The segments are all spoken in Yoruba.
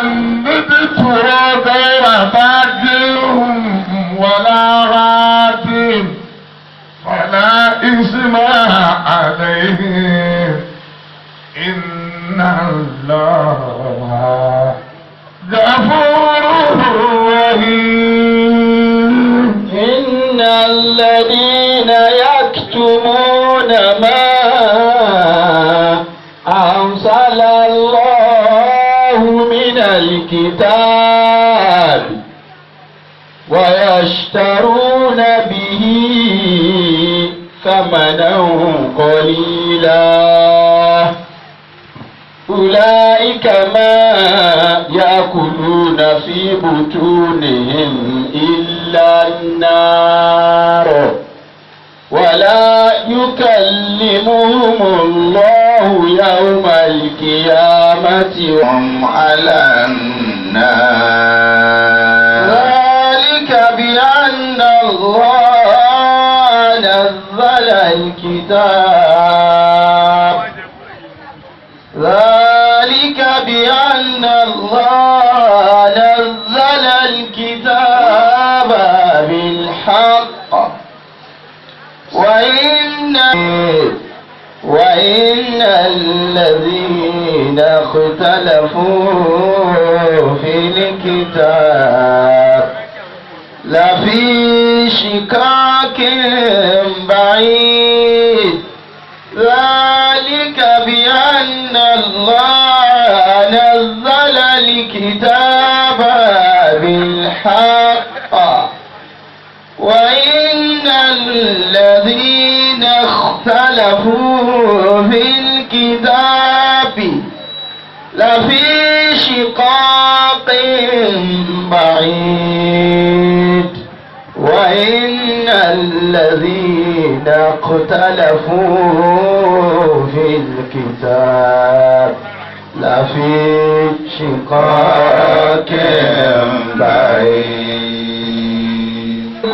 نبت غير باج ولا غاد فلا إثم عليه إن الله غفور رحيم إن الذين يكتمون ما أنزل الله من الكتاب ويشترون به ثمنا قليلا أولئك ما يأكلون في بطونهم إلا النار ولا يكلمهم الله يوم القيامة وهم على النار ذلك بأن الله نزل الكتاب ذلك بأن الله نزل الكتاب بالحق وإن وإن الذين اختلفوا في الكتاب لفي شقاق بعيد ذلك بأن الله نزل الكتاب بالحق وإن الذين اختلفوا في الكتاب لفي شقاق بعيد وإن الذين اختلفوا في الكتاب لفي شقاق بعيد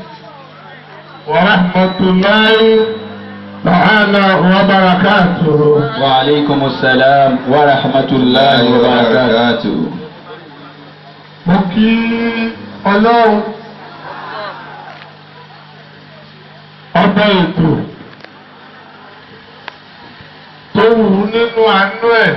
ورحمة الله تعالى وبركاته وعليكم السلام ورحمة الله وبركاته mo kí ọlọ́run ọba ètò tó wù ú nínú àánú ẹ̀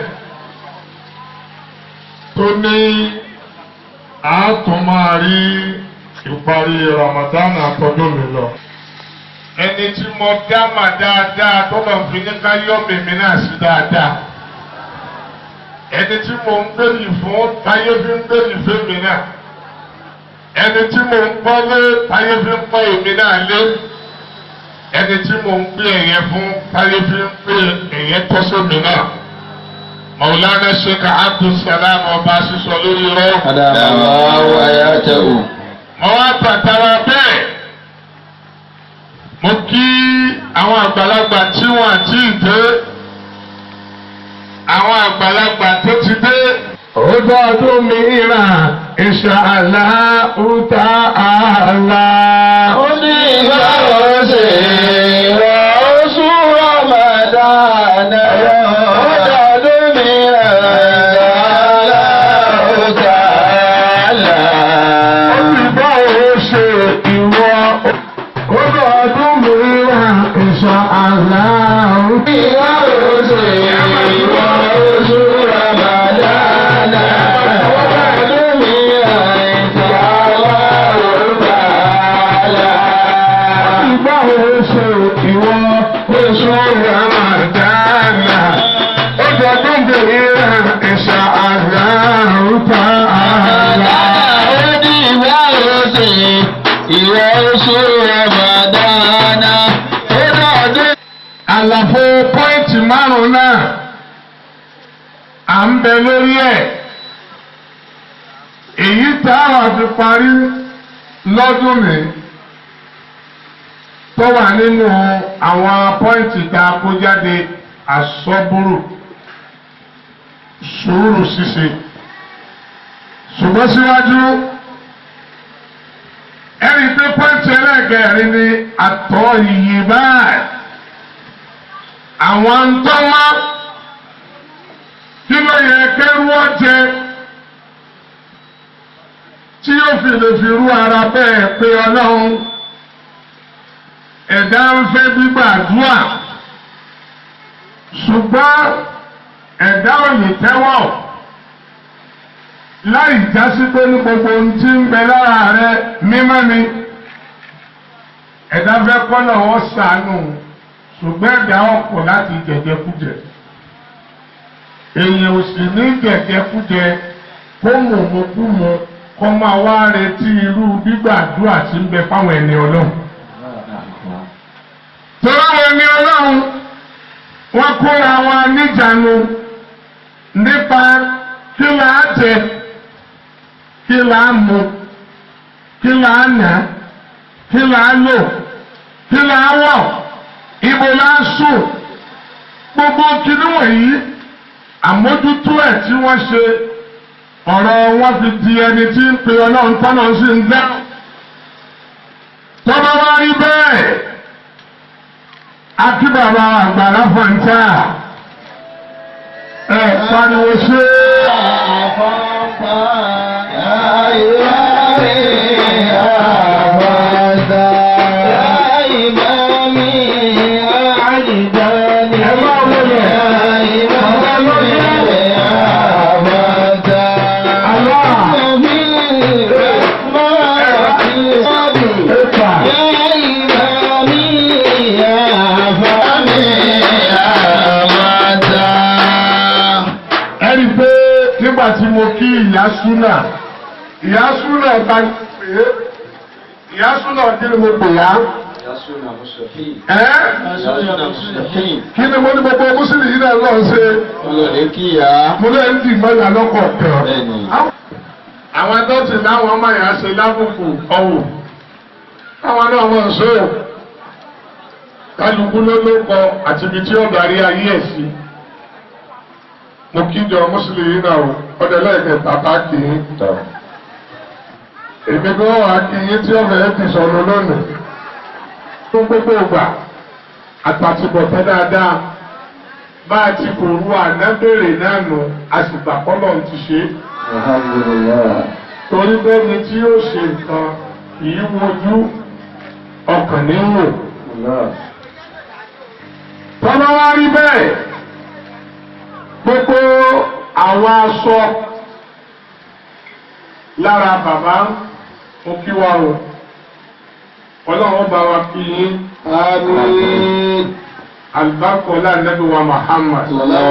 tó ní àátún máa rí ìparí Ramadan àtọ́dún mi lọ. ẹni tí mo dá mà dáadáa tó lọ fi ní ká yọ mèmí náà sí dáadáa ẹni tí mo ń gbèrè fún táyé fi ń gbèrè fèmí náà ẹni tí mo ń kọ́lé táyé fi ń kọ́ èmi náà lé ẹni tí mo ń gbé ẹ̀yẹ fún táyé fi ń gbé ẹ̀yẹ tọ́sọ́mi náà Maulana Sheikh Abdulsalam ọba sísọ lórí rọ. أدام الله حياته mo wá tàtàrà bẹ́ẹ̀ mo kí àwọn àgbàlagbà tí wọ́n àti ìdè àwọn àgbàlagbà tó ti dé. Ọjọ́ ọdún mìíràn insha Allahu ta'ala. ó ní ìgbàlódé oṣù Ramadan ọdọọdún mìíràn aláwùjá àlá. Ó ti bá òun ṣe ìwọ. Ọjọ́ ọdún mìíràn insha Allahu. Ìgbàlódé ìwọ oṣù Ramadan ọdọọdún mìíràn aláwùjá àlá. Ìgbà wo ṣe ìwọ oṣù Ramadana? Ó jẹ́ gbọ́dọ̀ ìran ìṣà àlàrúta àlà. Ìwọ oṣù Ramadana, ó dọ̀dún. Àlàfo pọ́ìntì márùn-ún náà, à ń bẹ lórí ẹ̀. Èyí táwọn fi parí lọ́dún mi tó wà nínú àwọn pọ́ìntì tá a kó jáde àsọ́búrù sùúrù ṣíṣe ṣùgbọ́n síwájú ẹni pé pọ́ìntì ẹlẹ́gẹ̀ẹ́rin ni àtọ̀ yìí báyìí àwọn ń tọ́wọ́ kí ló yẹ kẹ́rú ọ̀jẹ̀ tí ó fi lè fi rú ara bẹ́ẹ̀ pé ọlọ́run ẹ̀dá ń fẹ́ gbígbàdúrà ṣùgbọ́n ẹ̀dá ò lè tẹ́wọ̀ láì jásí pé ní gbogbo ohun tí ń bẹ lára rẹ mímọ́ ni ẹ̀dá fẹ́ kọ́nà wọ́n sànù ṣùgbọ́n ẹ̀dá ọ̀pọ̀ láti jẹjẹkújẹ èèyàn ò sì ní jẹjẹkújẹ kó mọ̀mọ́kúmọ kó máa wá retí irú gbígbàdúrà tí ń bẹ fáwọn ẹni ọlọ́run. Tọ́lá àwọn ẹni ọlọ́run wọ́n kóra wọn níjànú nípa kí là á jẹ kí là á mu kí là á nà kí là á lò kí là á wọ̀ ibo là á sùn gbogbo kinní wọ̀nyí àmójútó ẹ̀ tí wọ́n ṣe ọ̀rọ̀ wọn fi di ẹni tí ń pe ọlọ́run tọ́nà sí ń dá tọ́ba wá rí bẹ́ẹ̀ akíbàbà àgbàlá fọ̀ǹtà ẹ̀ pariwo ṣe ẹ máa wọlé ẹ̀fà ẹ̀rí pé nígbà tí mo kí ìyá súnà ìyá súnà ta pé ìyá súnà kí ni mo pè yá ẹ́ kí ni mo ní gbogbo mùsùlùmí yìí náà lọ́ọ́ ṣe mo lè ń dì mọ́lá lọ́kọ̀ tán. Bẹ́ẹ̀ni. àwọn tó ti láwọn ọmọ yẹn ṣe lábùkù ọ̀wọ̀ káwọn náà wọ́n ṣe o kálukú ló ló kọ àti ibi tí ó darí ayé ẹ̀ sí. mo kí jọ mùsùlùmí náà o ọdẹ lẹ́ẹ̀kẹta bá kì í. èmi gan wà kí yín tí ọ̀fẹ́ ti sọ̀rọ̀ lónìí. fún gbogbo ìgbà àtàtìbọ̀tẹ́ dáadáa bá a ti kò ru ànábèrè náà nù a sì gbà kọ́lọ̀ ti ṣe é torí bẹ́ẹ̀ni tí yóò ṣe nǹkan kìí wojú ọkàn ní wò. tọ́lá wá rí bẹ́ẹ̀ gbogbo àwọn aṣọ lára bàbá mo kí wa o ọlọ́run bá wa kí yín alùbákọ́lá nẹ́bí wa Muhammad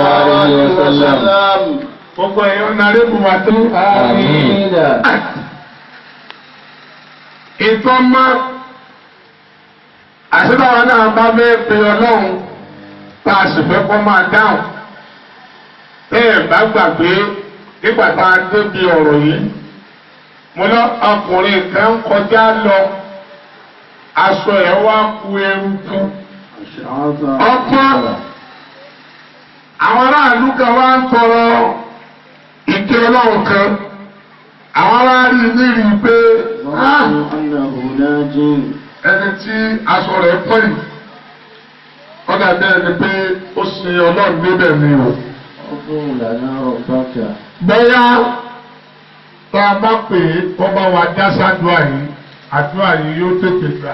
gbogbo ẹ̀yọ́ narébù wa tó. ìtọ́ mọ́ àṣìbáwa náà bá fẹ́ pe ọlọ́run tá a sì fẹ́ kọ́ máa dáhùn bẹ́ẹ̀ bá gbàgbé nígbà tá a débi ọ̀rọ̀ yìí mo lọ ọkùnrin kan ń kọjá lọ aṣọ ẹ̀ wá ku eruku ọpọ́n àwọn aráàlú kan wá ń tọrọ ìké ọlọ́run kan àwọn aráàlú nírí pé "Ah, ẹni tí aṣọ rẹ̀ pọ̀ yìí ọ̀dà bẹ́ẹ̀ ni pé ó sin ọlọ́run níbẹ̀ ni o. bóyá tá a bá pè é kó bá wa já sádùá yìí àdúrà yìí yóò tètè gbà.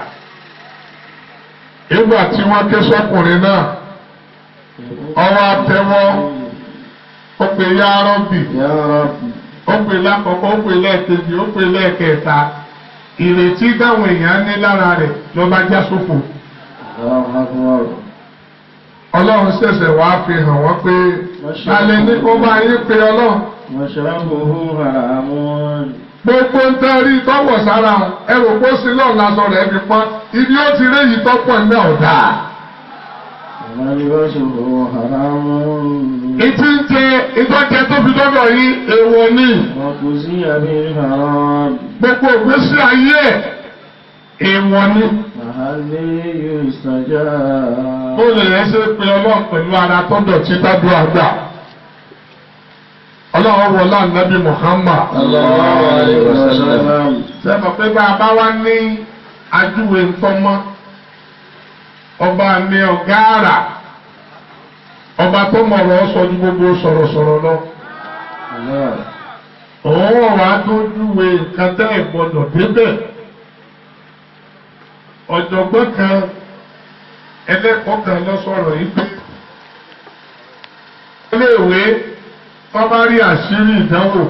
nígbà tí wọ́n ké sọ́kùnrin náà ọwọ́ àtẹwọ́ ó pè yá rọ́bì ó pè lákọ̀ọ́kọ́ ó pè lẹ́ẹ̀kejì ó pè lẹ́ẹ̀kẹta ìrètí táwọn èèyàn ní lára rẹ̀ ló bá já sófò. ọlọ́run ṣẹ̀ṣẹ̀ wá fi hàn wọ́n pé alẹ́ ní kó bá yín pé ọlọ́run gbogbo ń tẹ́rí tọ́wọ̀ sára wọn ẹrù kó sí lọ́ọ̀ lásọ rẹ̀ fi pọ́n ibi ó ti rí yìí tọ́pọ̀ ní ọ̀dà. ìtí ń jẹ ìtọ́jẹ tó fi dọ́dọ̀ yín èèwọ̀ ni gbogbo ìgbésí ayé ẹ̀ èèwọ̀ ni. ó lè yẹn ṣe pé ọlọ́run pẹ̀lú ara tó dọ̀tí tábú àgbà. ọlọ́run wọlé ànábì Muhammad. sẹ́fọ̀ pé bá a bá wá ní ajúwe ńtọ́mọ́ ọba ní ọ̀gá àrà ọba tó mọ̀rọ̀ sọ ju gbogbo sọ̀rọ̀sọ̀rọ̀ lọ. òun ọwọ́ wa tó júwe nǹkan tẹ́ ẹ̀ gbọ́dọ̀ débẹ̀ ọ̀jọ̀gbọ́n kan ẹlẹ́kọ̀ọ́ kan lọ sọ̀rọ̀ yìí pé iléèwé tó bá rí àṣírí ìdánwò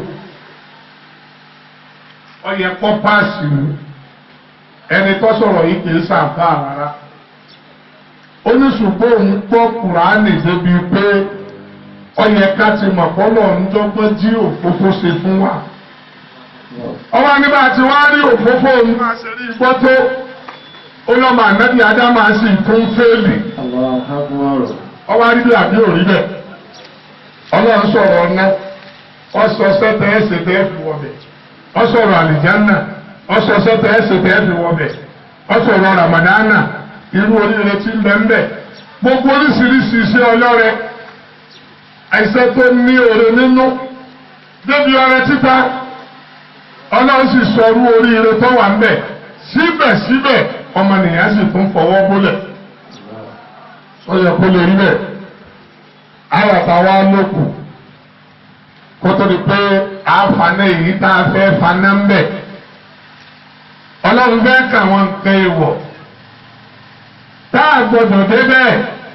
ó yẹ kó páàsì ni ẹni tó sọ̀rọ̀ yìí kì í sàǹfà rárá ó ní ṣùgbọ́n òun gbọ́ kùránì débi pé ó yẹ ká ti mọ̀ pọ́lọ̀ ń dọ́gbọ́n jí òfófó ṣe fún wa ọwọ́ nígbà tí wọ́n á rí òfófó òun máa ṣe rí gbọ́ tó ó lọ́mọ ànábì ádámà sì tún fẹ́ẹ̀lì ọwọ́ arígbé àbí òrí bẹ̀ ọlọ́run sọ̀rọ̀ ọ̀nà ọ̀sọ̀ sẹ́tẹ̀ ẹ̀sẹ̀ tẹ́ fi wọ̀bẹ̀ ọ̀sọ̀rọ̀ àlìjánà ọ̀sọ̀ sẹ́tẹ̀ ẹ̀sẹ̀ tẹ́ fi wọ̀bẹ̀ ọ̀sọ̀rọ̀ ramadana irú oríire tí ń bẹ ń bẹ gbogbo oríṣiríṣi iṣẹ́ ọlọ́rẹ àìsàn tó ní òre nínú débi ọrẹ títa ọlọ́run sì sọ irú oríire tó wà ń bẹ síbẹ̀síbẹ̀ ọmọnìyàn sì tún fọwọ́ bólẹ̀ ó yẹ kó lè rí bẹ́ẹ̀ àyàtà wa lókù kó tó di pé àáfaná èyí tá a fẹ́ faná ń bẹ̀ ọlọ́run fẹ́ kà wọ́n nǹkan èèwọ̀ tá a gbọ́dọ̀ débẹ̀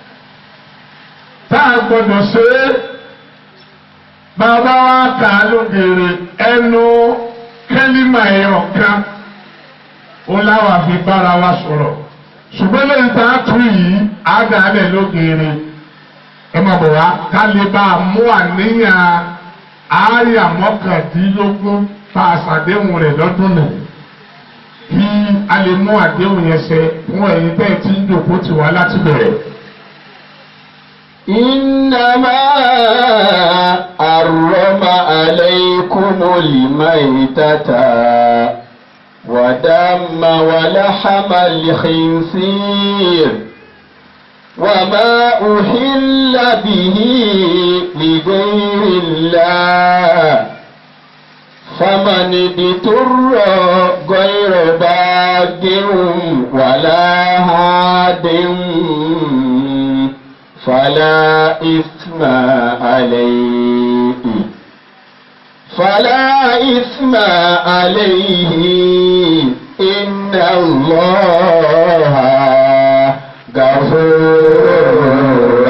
tá a gbọ́dọ̀ ṣe é bàbá wa kà á lógeere ẹnu kẹ́límà ẹ̀yọ̀ kan ó láwà fi bára wa sọ̀rọ̀ ṣùgbọ́n lẹ́yìn tá a tún yìí á dà á lẹ̀ lógeere ẹ máa bọ̀ wá ká lè bá a mú àníyàn àáyà mọ́kàndínlógún fa àṣàdéhùn rẹ̀ lọ́dún nù kí a lè mú àdéhùn yẹn ṣẹ fún ẹ̀yin tẹ́ ẹ ti ń dòkó tì wá láti bẹ̀rẹ̀. إنما حرم عليكم الميتة ودم ولحم الخنزير وما أحل به لغير الله فمن اضطر غير باغ ولا هاد فلا إثم عليه فلا إثم عليه إن الله غفور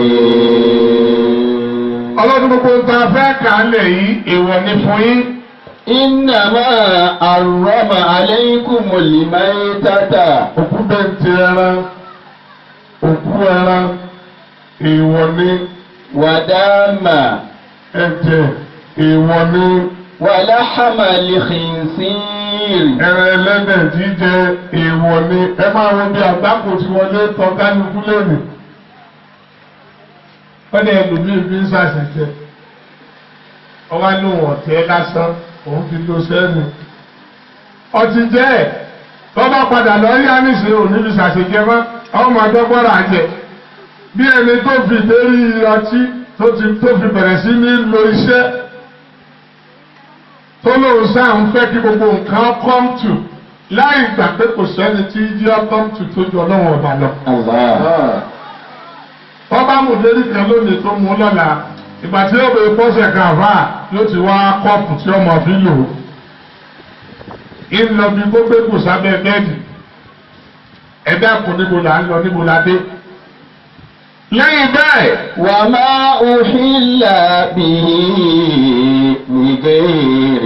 رحيم ọlọ́dún gbogbo ń ta fẹ́ kà á lẹ̀ yìí èèwọ̀ ni fún yín. إنما حرم عليكم الميتة òkú bẹ́ẹ̀ ti ẹran òkú ẹran èèwọ̀ ni ودم ẹ̀jẹ̀ èèwọ̀ ni ولحم الخنزير ẹran ẹlẹ́dẹ̀ jíjẹ èèwọ̀ ni ẹ máa wo bí àgbákò tí wọlé tọ́ kálukú lónìí. wọ́n ní ẹlòmíín fi ń ṣàṣẹjẹ ọwọ́ ní òun ọ̀tẹ́ lásán òun fi lo sẹ́nu. ọtí jẹ́ ẹ̀ tọ́ba padà lọ rí àníṣe òní fi ṣàṣẹjẹ mọ́ àwọn ọmọ àdọ́gbọ́rọ̀ àjẹ bí ẹni tó fi lérí ọtí tó ti tó fi bẹ̀rẹ̀ sí ní lo iṣẹ́ tó lóun sáà ń fẹ́ kí gbogbo nǹkan come to láì gbà pé kò sẹ́ni tí yíyá come to tó ju ọlọ́run ọba lọ. الله ọba mùdérí kan lónìí tó mú lọ́la ìgbà tí ó bèèrè pọ́sẹ̀ kan àfà yóò ti wá kọ́ọ̀pù tí ọmọ fi lò ó. ìlọ bí gbogbo kù sábẹ́ bẹ́ẹ̀dì ẹ̀dá kò níbo là ń lọ níbo la dé. lẹ́yìn bẹ́ẹ̀ وما أحل به لغير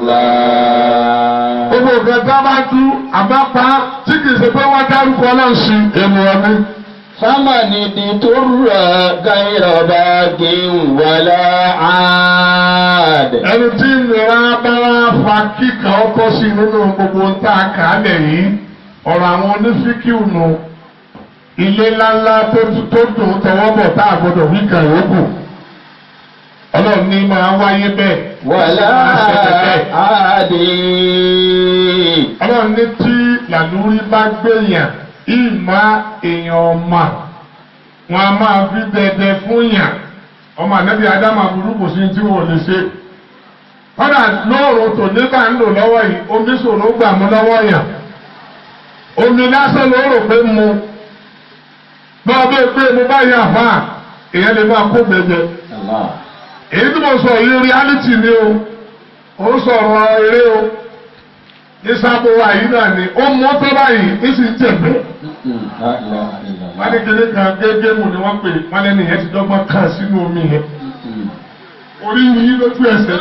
الله gbogbo nǹkan tá a bá tú àbápa tí kì í ṣe pé wọ́n dárúkọ náà sí èmi ọdún. فمن اضطر غير باغ ولا عاد ẹni tí ìnira bá wá fa kíkà ọkọ sí nínú gbogbo tá a kà á lẹ̀ yìí ọ̀rọ̀ àwọn onífíkìú nù ilé ńláńlá tó tó dùn tọwọ́ bọ̀ tá a gbọdọ̀ wí kàn yókù ọlọ́run ní máa wáyé bẹ́ẹ̀ ولا máa ṣẹlẹ̀ bẹ́ẹ̀. عاد ọlọ́run ní tí làlúrí bá gbèyàn ìmọ̀ èèyàn ọmọ wọn a máa fi dẹdẹ fún yàn ọmọ ànábì ádámù aburú kò sí tí wọn ò lè ṣe kọ́dà lóòrùn tò nígbà ń lò lọ́wọ́ yìí omi ṣòro gbà mú lọ́wọ́ yàn omi lásán ló rò pé mu bá a bẹ́ẹ̀ pé mo bá yà fà èèyàn lè máa kó gbẹgbẹ الله èyí tí mo sọ yìí reality ni o ó sọ̀rọ̀ eré o ní sábò àyí náà ni ó mú tó báyìí ní sì ń jẹ̀bẹ̀. La ilaha illallah. wọ́n ní kékeré kan gégé mu ni wọ́n pè wọ́n lẹ́nu yẹn ti dọ́gbọ́n kàn sínú omi yẹn orí yìí lójú ẹsẹ̀.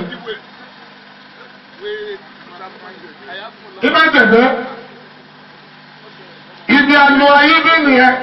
ibà jẹ̀bẹ̀ ibi àlọ́ ayé bí nìyẹn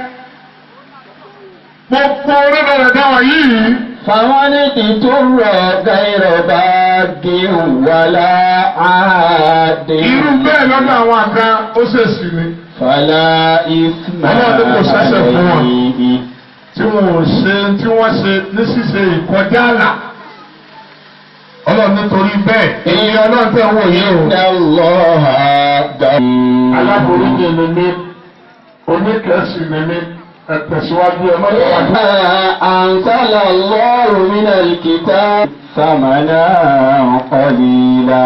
gbogbo orí bẹ̀rẹ̀ dáwà yìí. فمن اضطر غير باغ ولا عاد irú bẹ́ẹ̀ lọ́dọ̀ àwọn àga ó ṣèṣì ni فلا إثم Ọlọ́run kò ṣẹ̀ṣẹ̀ fún wọn. عليه tí wọn ò ṣe tí wọ́n ṣe ní ṣíṣe ìkọjá àlà. ọlọ́run nítorí bẹ́ẹ̀ èyí ọlọ́run tẹ̀ ń wò yé o. إن الله غفور aláboríjì ni mí oníkẹ́sì ni mí ẹ̀tẹ̀síwájú ẹ̀ mọ́tò wájú. أنزل الله من الكتاب ثمنا قليلا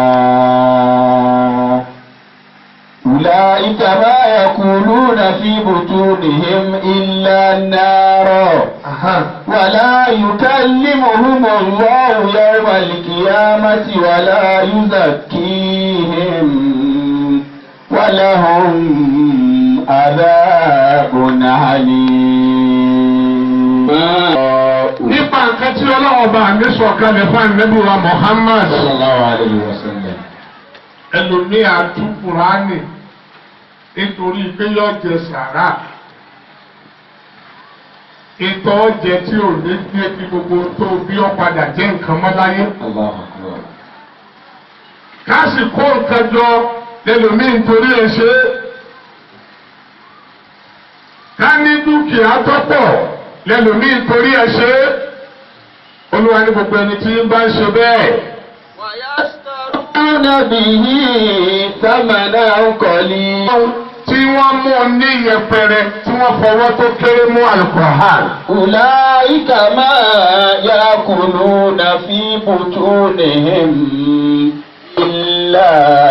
أولئك ما يقولون في بطونهم إلا النار ولا يكلمهم الله يوم القيامة ولا يزكيهم ولهم عذاب عليم nípa nǹkan tí ọlọ́run bá mi sọ kalẹ̀ fún ànábì wa Muhammad. صلى الله عليه وسلم ẹlòmíì àtúkùránì nítorí pé yóò jẹ sàrà ìtọ́ ọjẹ tí ò ní gbé kí gbogbo tó bí ọ padà jẹ́ nǹkan mọ́ láyé. الله أكبر ká sì kó nǹkan jọ lẹ́lòmíì nítorí ẹ̀ ṣe é. ká ní dúkìá tọ́pọ̀ lẹ́lòmíì nítorí ẹ̀ ṣe é. olúwa ní gbogbo ẹni tí ń bá ń ṣe bẹ́ẹ̀. ويشترون به ثمنا قليلا tí wọ́n mú un ní yẹpẹrẹ tí wọ́n fọwọ́ tó kéré mú Al-Qur'an. أولئك ما يأكلون في بطونهم إلا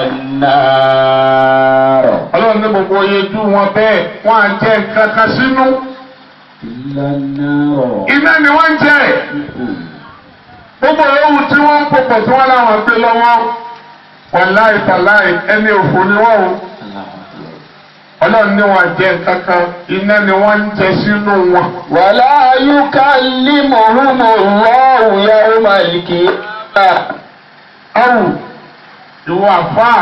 النار ọlọ́run ní gbogbo oyejú wọn bẹ́ẹ̀ wọ́n á jẹ́ nǹkan kan sínú. إلا النار iná ni wọ́n ń jẹ́. gbogbo ewu tí wọ́n ń pòpọ̀ tí wọ́n láwọn gbé lọ́wọ́ wàláì tàláì ẹni òfò ni wọ́n o. ọlọ́run ní wọn jẹ́ nǹkan kan iná ni wọ́n ń jẹ sínú wọn. ولا يكلمهم الله يوم القيامة ọ̀rù ìwọ àfáà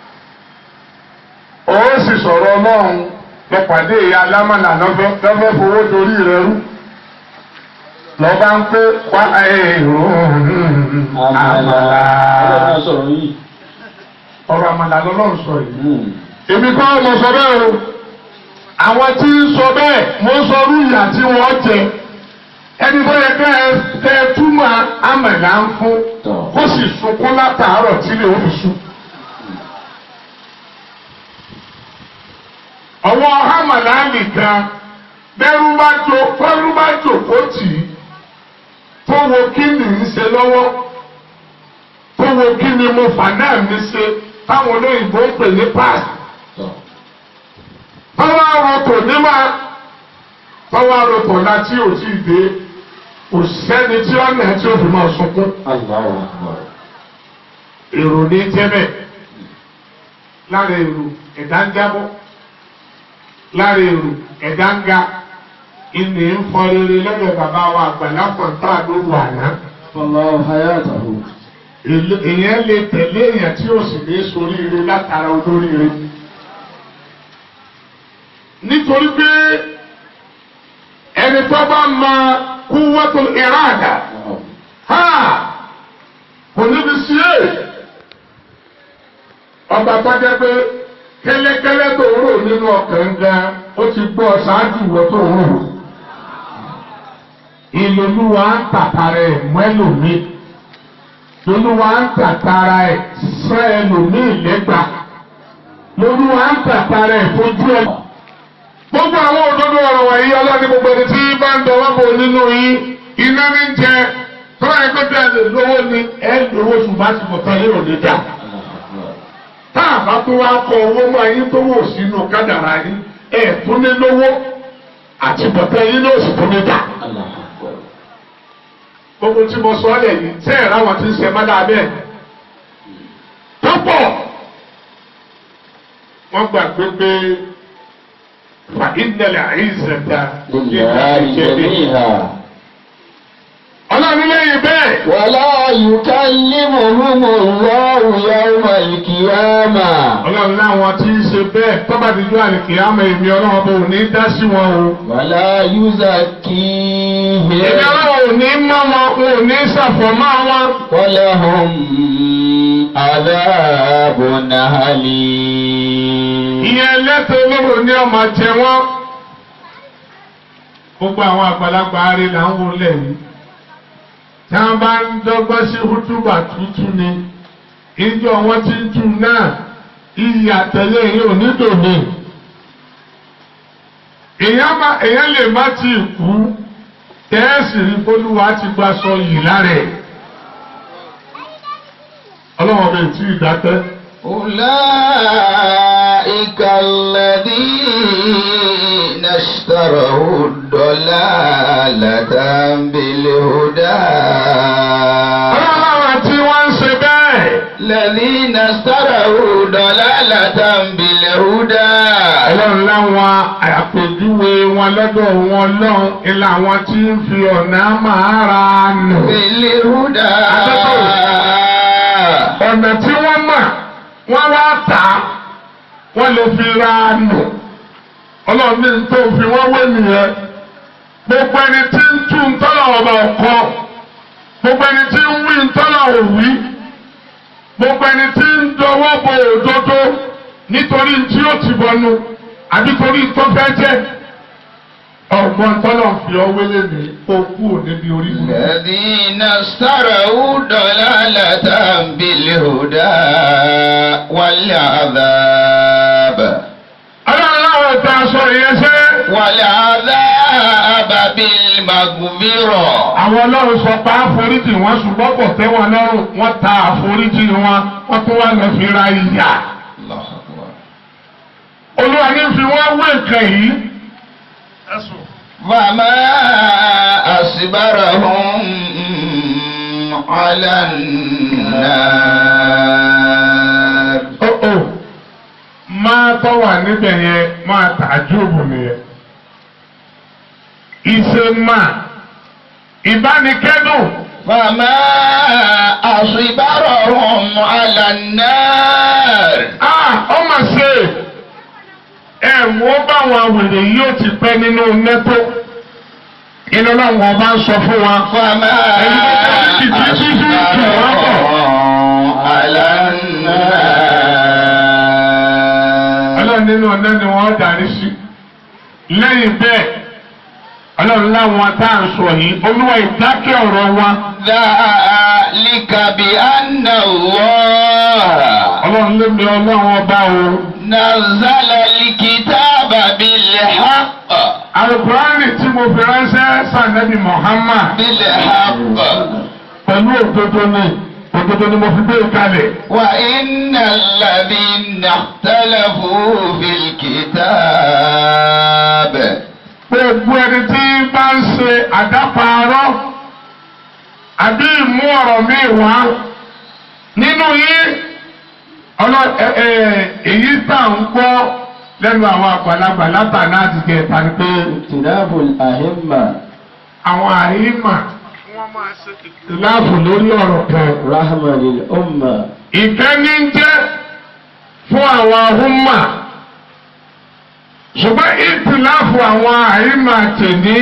ó sì sọ̀rọ̀ ọlọ́run lọ́pàdé ìyá alámàlà lọ́fẹ́ lọ́fẹ́ fowó dorí rẹ̀ rú lọ́ba ń pé wá èrò àmàlà ọ̀rọ̀ àmàlà lọ́lọ́run sọ yìí. èmi kọ́ mo sọ bẹ́ẹ̀ o àwọn tí ń sọ bẹ́ẹ̀ mo sọ rú ìyà tí wọ́n jẹ ẹni tó yẹ kẹ́ ẹ kẹ́ ẹ túmọ̀ àmàlà ń fún kó sì sunkún látàárọ̀ tí lè ó fi sùn. ọwọ́ àmàlà nìkan bẹ́rù bá jò bẹ́rù bá jò kó tì í tó wo kí ni ń ṣe lọ́wọ́ tó wo kí ni mo fà náà mi ṣe táwọn olóyìnbó ń pè ní pass tọ́wọ́ àròtò nímọ̀ tọ́wọ́ àròtò láti ò tí ì dé kò sẹ́ni tí ọ̀nà tí ó fi máa sunkún الله أكبر èrò ní jẹ́bẹ̀ lára èrò ẹ̀dá ń jábọ́ lára èrò ẹ̀dá ń ga ìní ń fọ rere lọ́dọ̀ bàbá wa àgbàlá fọ̀ntà lóru àná. الله حياته Èlé- èèyàn lè tẹ̀lé èèyàn tí ó sì ní soríire látara olóríire. nítorí pé ẹni tó bá mọ kúwọ́tò ìràdà ha kò níbi sí è ọba tó jẹ́ pé kẹ́lẹ́kẹ́lẹ́ tó rò nínú ọkàn gan ó ti gbọ́ ṣáájú ìwọ tó rò ìlòlúwa ń tàtàrà ẹ̀ mọ́ ẹlòmíì lolúwa ń tàtàrà ẹ̀ sẹ́ ẹlòmíì lẹ́gbàá lolúwa ń tàtàrà ẹ̀ fojú ẹ̀. gbogbo àwọn òdodo ọ̀rọ̀ wọ̀nyí ọlọ́ni gbogbo ẹni tí bá ń dọwọ́ bò nínú yín iná ní jẹ tọ́lá ẹgbẹ́ bí ẹni lówó ni ẹ lówó ṣùgbọ́n àti bọ̀tán yìí ò ní dà. tá a bá tó wá kọ owó mọ́ ayé tó wò sínú kádàrá yín ẹ̀ tún ní lówó àti bọ̀tán yìí ló sì tún ní dà. gbogbo tí mo sọ ọ́ lẹ̀ yìí tẹ́ ẹ̀ ráwọn tí ń ṣe má dáa bẹ́ẹ̀ wọ́n gbàgbé pé fa ìdẹ̀lẹ̀ àìsẹ̀dá لله جميعا ọlọ́run lẹ́yìn bẹ́ẹ̀ ولا يكلمهم الله يوم القيامة ọlọ́run láwọn tí ń ṣe bẹ́ẹ̀ tọ́ba dídú àlìkè àmọ́ èmi ọlọ́run bò ní dá sí wọn o. ولا يزكيهم èmi ọlọ́run ò ní mọ́ wọn ò ní ṣàfọ̀mọ́ wọn. ولهم عذاب أليم ìyẹn lẹ́tọ̀ olóró ní ọmọ jẹ wọ́n. gbogbo àwọn àgbàlagbà arí là ń wọlé yìí. tí wọ́n bá ń dọ́gbọ́n sí hútùbà tuntun ni ìjọ wọn ti ń tu náà iyì àtẹ̀lé yìí ò ní dòní. èèyàn má èèyàn lè má ti kú kẹ́ẹ̀sì rí bólúwa ti gba sọ yìí lára ẹ̀. ọlọ́wọ́n bẹ̀ tí ì dákẹ́. أولئك الذين اشتروا الضلالة بالهدى ọlọ́wọ́n tí wọ́n ń ṣe bẹ́ẹ̀. الذين اشتروا ضلالة بالهدى ọlọ́run láwọn àpèjúwe wọn lọ́dọ̀ wọn lọ́hùn ilé àwọn tí ń fi ọ̀nà máa ra nù. بالهدى ọ̀nà tí wọ́n mọ̀ wọ́n wá tà á wọ́n lè fi ra nù. ọlọ́run ní tó fi wọ́n wé nìyẹn. gbogbo ẹni tí ń tú ntọ́lọ̀ ọba ọ̀kọ́ gbogbo ẹni tí ń wí ntọ́lọ̀ òwí gbogbo ẹni tí ń dọwọ́ bo òdodo nítorí tí ó ti bọnu àbí torí tó fẹ́ jẹ́ ọgbọ́n tọ́lọ̀ fi ọwé lẹ́nu okú níbi orí mi. الذين اشتروا ضلالة بالهدى والعذاب ọlọ́run láwọn ta aṣọ ìyẹn ṣe. والعذاب بالمغفرة àwọn ọlọ́run sọ pé àforíjì wọn ṣùgbọ́n kò tẹ́ wọn lọ́rùn wọ́n ta àforíjì wọn wọ́n tún wá lọ fi ra ìyà. الله أكبر olúwa ní fi wọ́n wé nǹkan yìí. فما أصبرهم على النار ó ó máa tọ́ wà níbẹ̀ yẹn máa tàjúbù nìyẹn. ìṣe máa ìbánikẹ́dùn فما أصبرهم على النار a ọmọ ṣe ẹ̀wọ̀n báwọn wèrè yìí ó ti pẹ́ nínú nẹ́tò inú náà wọn bá ń sọ fún wa. فما أصبرهم على النار ọlọ́run nínú ọ̀nà ni wọ́n darí sí. lẹ́yìn bẹ́ẹ̀ ọlọ́run láwọn tá à ń sọ yìí olúwa ìdákẹ́ ọ̀rọ̀ wa. ذلك بأن الله ọlọ́run ló mi ọlọ́run ọba o. نزل الكتاب بالحق alukurani tí mo fi ránṣẹ́ sànẹ́bí Muhammad بالحق pẹ̀lú òdodo ni òdodo ni mo fi gbé kalẹ̀. وإن الذين اختلفوا في الكتاب gbogbo ẹni tí bá ń ṣe àdáparọ́ àbí ìmú ọ̀rọ̀ mi wá nínú yín ọlọ́ ẹ ẹ èyí tá à ń gbọ́ lẹ́nu àwọn àgbàlagbà látàná àti kẹta ni pé اختلاف الأئمة àwọn àyímà wọ́n máa ṣe ìlàfù lórí ọ̀rọ̀ kan. رحمة للأمة ìkẹ́ni ń jẹ́ fún àwọn ahúnmà ṣùgbọ́n ìtìláfù àwọn àyímà tèmi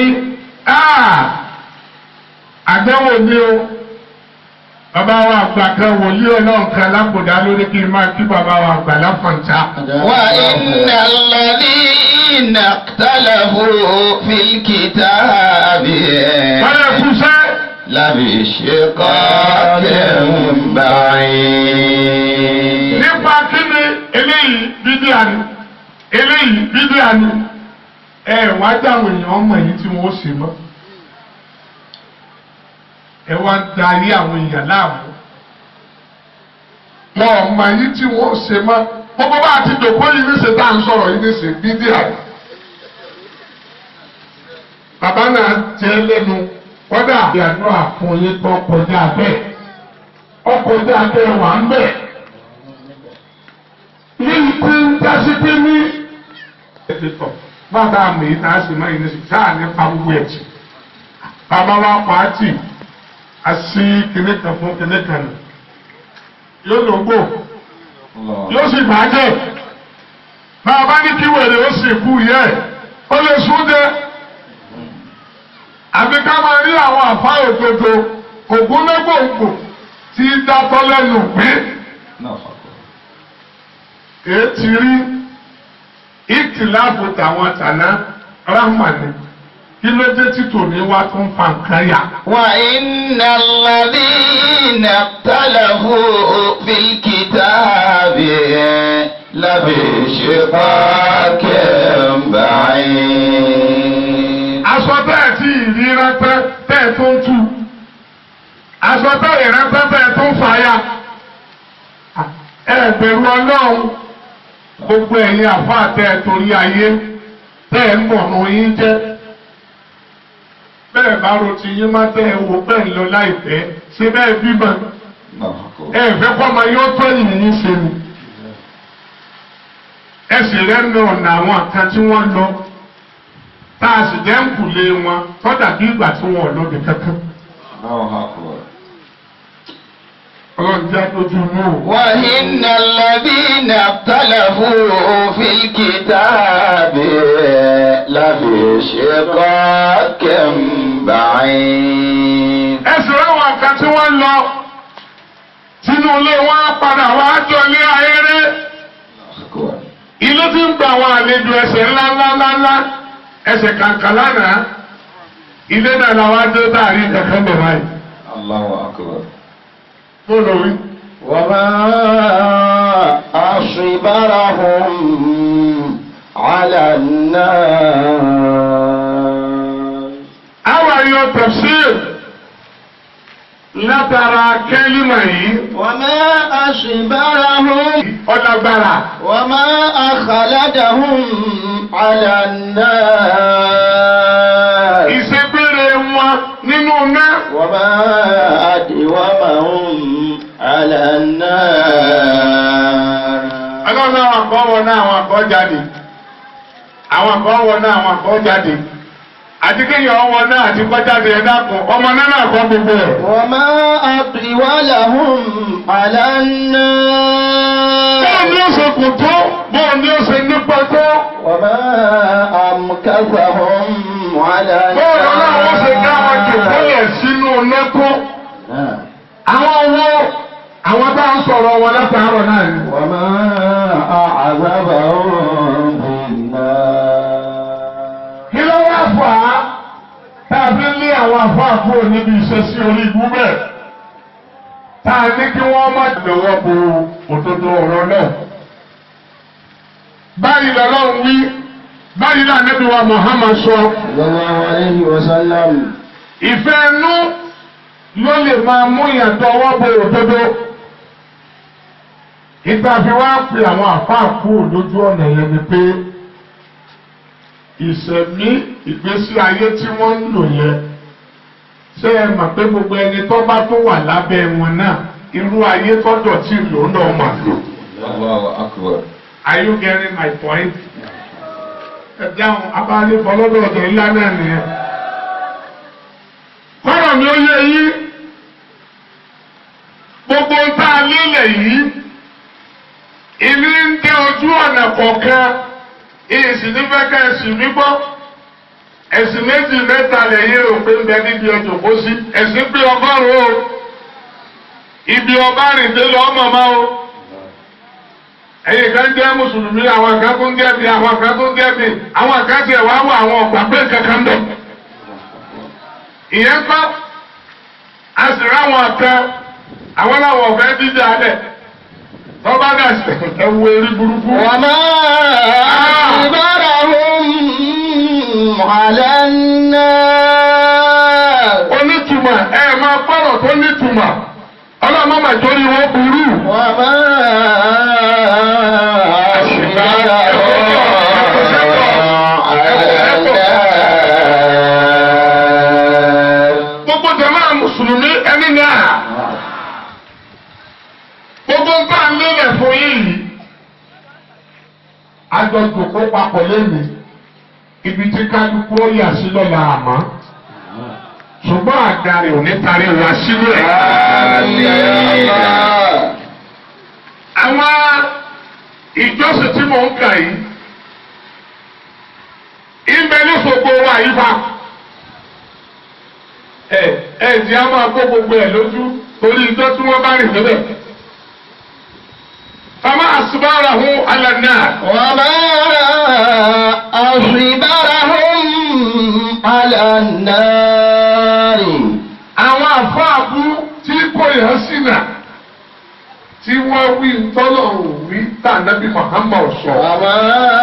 àdẹ́wò ni o bàbá wa àgbà kan wòlíì ọlọ́run kan lápòdà lórí kí n máa kí bàbá wa àgbà láfọ̀ǹta. وإن الذين اختلفوا في الكتاب wọ́n lè kú sẹ́ لفي شقاق بعيد nípa kí ni eléyìí bíbí àní eléyìí bíbí àní ẹ wá dáhùn èèyàn ọmọ yìí tí wọ́n ṣe mọ́ ẹ wá darí àwọn èèyàn láàmú wọn ọmọ yìí tí wọ́n ṣe mọ́ gbogbo bá a ti dòkó yìí níṣẹ́ tá à ń sọ̀rọ̀ yìí níṣẹ́ bíbí àní bàbá náà jẹ́ lẹ́nu kọ́dà àbí àdúrà fún yín tó kọjá bẹ́ẹ̀ ọkọjá bẹ́ẹ̀ wà ń bẹ̀ ní ikú ń dásí pé pé tọ̀ bàbá mi yìí tá a sì máa yìí ní sùn sáà nípa gbogbo ẹ̀ tì bàbá wa pa á tì a sí kinní kan fún kinní kan nù yóò lò gbò yóò sì bàjẹ́ bàbá ní kí wèrè ó sì kú yẹ ó lè sún jẹ àbí ká máa rí àwọn àfa òdodo ògúnlẹ́gbòǹgbò tí í dátọ́ lẹ́nu pé èé ti rí ìtìláàbù tàwọn tàná ráhùnmáni kí ló dé tí tòní wá tó ń fa nǹkan yà. وإن الذين اختلفوا في الكتاب لفي شقاق بعيد aṣọ bẹ́ẹ̀ tí ìrí rẹ́pẹ́ bẹ́ẹ̀ tó ń tú aṣọ bẹ́ẹ̀ rẹ́pẹ́ bẹ́ẹ̀ tó ń fàyà ẹ bẹ̀rù ọlọ́run gbogbo ẹ̀yin àfáà tẹ́ ẹ torí ayé tẹ́ ẹ mọ̀nà yín jẹ́ bẹ́ẹ̀ bá ro ti yín má tẹ́ ẹ wò bẹ́ẹ̀ ń lọ láìpẹ́ ṣé bẹ́ẹ̀ bímọ ẹ fẹ́ kọ́ ọmọ yóò tó yìnyín ṣe ni ẹ sì rẹ́nu ọ̀nà àwọn kan tí wọ́n lọ tá a sì jẹ́ ń kùlé wọn tọ́jà bí ìgbà tí wọn ò lóde kankan. ọlọ́run jẹ́ àdójú inú o. وإن الذين اختلفوا في الكتاب لفي شقاق بعيد ẹ sì ráwọn kan tí wọ́n lọ sínú ilé wọn á padà wá jọ ilé ayéré ilé tí ń gba àwọn àlejò ẹsẹ̀ ńláńláńlá ẹsẹ̀ kàǹkà lánàá ilé náà làwọn adé dáàrí kankan bẹ̀ báyìí. الله أكبر mo lọ wí. وما أصبرهم على النار àwọn àyàn tafsir látara kẹ́límà yìí وما أصبرهم ọ̀dàgbàrà. وما أخلدهم على النار ìṣègbére wọn nínú náà. وما أدومهم على النار ọlọ́run àwọn àkọ́ wọ náà àwọn àkọ́ jáde àwọn àkọ́ wọ náà àwọn àkọ́ jáde àti kéèyàn ọwọ́ náà àti kọ́ jáde ẹ̀ dákun ọmọ náà náà kọ́ gbogbo ẹ̀. وما أطولهم على النار bóun ni ó ṣe kù tó bóun ni ó ṣe nípa tó وما أمكثهم على bóun náà wọ́n ṣe dá wọn jù النار kọ́lẹ̀ sínú nẹ́kọ́. نعم. àwọn wo àwọn tá à ń sọ̀rọ̀ wọn látàárọ̀ náà ni. وما أعذبهم في النار kí ló wá fà á tá a fi ń lé àwọn àfáà kúrò níbi ìṣesí orí ibú bẹ́ẹ̀ tá a ní kí wọ́n má lọ́wọ́ bo òdodo ọ̀rọ̀ náà. báyìí lọ́lọ́run wí báyìí náà Ànábì wa Muhammad sọ صلى الله عليه وسلم ìfẹ́ inú ló lè máa mú ìyàtọ̀ ọwọ́ bo òdodo. ìgbà fi wá pe àwọn àfáà kúrò lójú ọ̀nà yẹn ni pé ìṣẹ̀mí ìgbésí ayé tí wọ́n ń lò yẹn ṣé ẹ mọ̀ pé gbogbo ẹni tó bá tó wà lábẹ́ wọn náà irú ayé tọ́jọ́ tí lò náà mà lò. الله أكبر Are you getting my point? ẹ dáhùn abáyé fọlọ́dọ̀ ọ̀dọ̀ ńlá náà nìyẹn. kọ́rọ̀ mi ó yé yín gbogbo ń tá a lélẹ̀ yìí ìní ń dé ojú ọ̀nà kọ̀ọ̀kan ìsìn nífẹ̀ẹ́ ká ẹ̀sìn mi gbọ́ ẹ̀sìn méjì mẹ́ta lẹ́yìn rò pé ń bẹ níbi ọjọ́ kó sí ẹ̀sìn pé ọgọ́rùn-ún o ibi ọba rìndé lọ́ọ́ mọ̀mọ́ o ẹ̀yin kan jẹ́ mùsùlùmí àwọn kan tó ń jẹ́ bí àwọn kan tó ń jẹ́ bí àwọn kan tiẹ̀ wá wọ àwọn ọ̀gbà pé kankan bẹ̀. ìyẹn kọ́ a sì ráwọn kan àwọn làwọn ọ̀fẹ́ dídá alẹ̀ tọ́ba dà sí ẹ̀wù erí burúkú. وما أصبرهم على النار onítùmọ̀ ẹ máa gbọ́rọ̀ tó nítumọ̀ ọlọ́mọ màjórí wọn burú. وما أصبرهم على النار gbogbo jama mùsùlùmí ẹni náà gbogbo nǹkan lélẹ̀ fún yìí àjọjò kó papọ̀ lẹ́nu ibi tí kálukú ó yà sí lọ́la àmọ́ ṣùgbọ́n àdarí ò ní tarí wa sílẹ̀. àwọn ìjọsìn tí mò ń kà yìí ìbẹ ní gbogbo wa yìí fa ẹ ẹ ti a máa kó gbogbo ẹ lójú torí ìjọ tí wọ́n bá rìn níbẹ̀. fama asubara hu alana. وما أصبرهم على النار àwọn àfáàbù tí kò yàn sínà tí wọ́n wí tọ́lọ̀ wí tà nábì Muhammad sọ. وما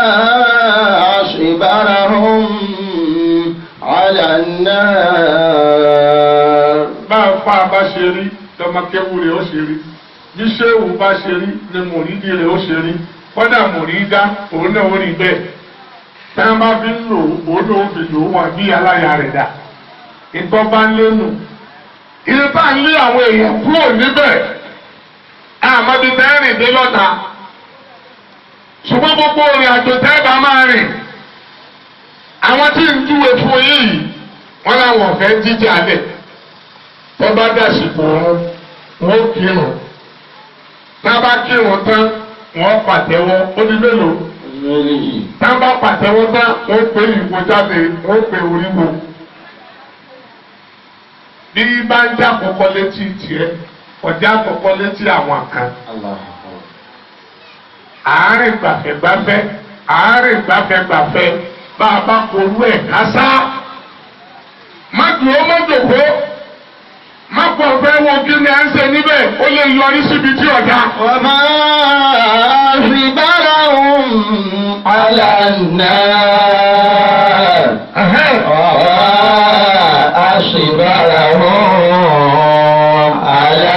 أصبرهم على النار bá a fa bá ṣe rí lọ́mọkẹ́wù rẹ̀ ó ṣe rí bí ṣéwù bá ṣe rí ni mòrídìí rẹ̀ ó ṣe rí kọ́dà mòrídá òun náà ó rí bẹ́ẹ̀ tí wọ́n bá fi ń lò ó ló ń fi lò ó wọ́n bí aláya rẹ̀ dà ìtọ́ bá ń lénu ilé tá à ń lé àwọn èèyàn kúrò níbẹ̀ àmọ́bí tẹ́rìn dé lọ́ta ṣùgbọ́n gbogbo òrìn àjò tẹ́ bá máa rìn àwọn tí ń júwe fún yìí wọ́n láwọn ọ̀fẹ́ jíjà lẹ̀ tó bá dàsìkò wọn wọn ó kírun tá a bá kírun tán wọn pàtẹ́wọ́ ó di mélòó tá a bá pàtẹ́wọ́ tán wọn ó pè ìwò jáde wọn ó pè oríwo bí bá ń já kọ́kọ́ létí tiẹ̀ ọjà kọ́kọ́ létí àwọn kan àárín gbàfẹ́gbàfẹ́ àárín gbàfẹ́gbàfẹ́ bá a bá korú ẹ̀ kásá má dùn ó má dòkó má pọ̀ fẹ́ wo kí ni à ń ṣe níbẹ̀ ó lè yọrí síbi tí ọ̀dà. وما أصبرهم على النار وما أصبرهم على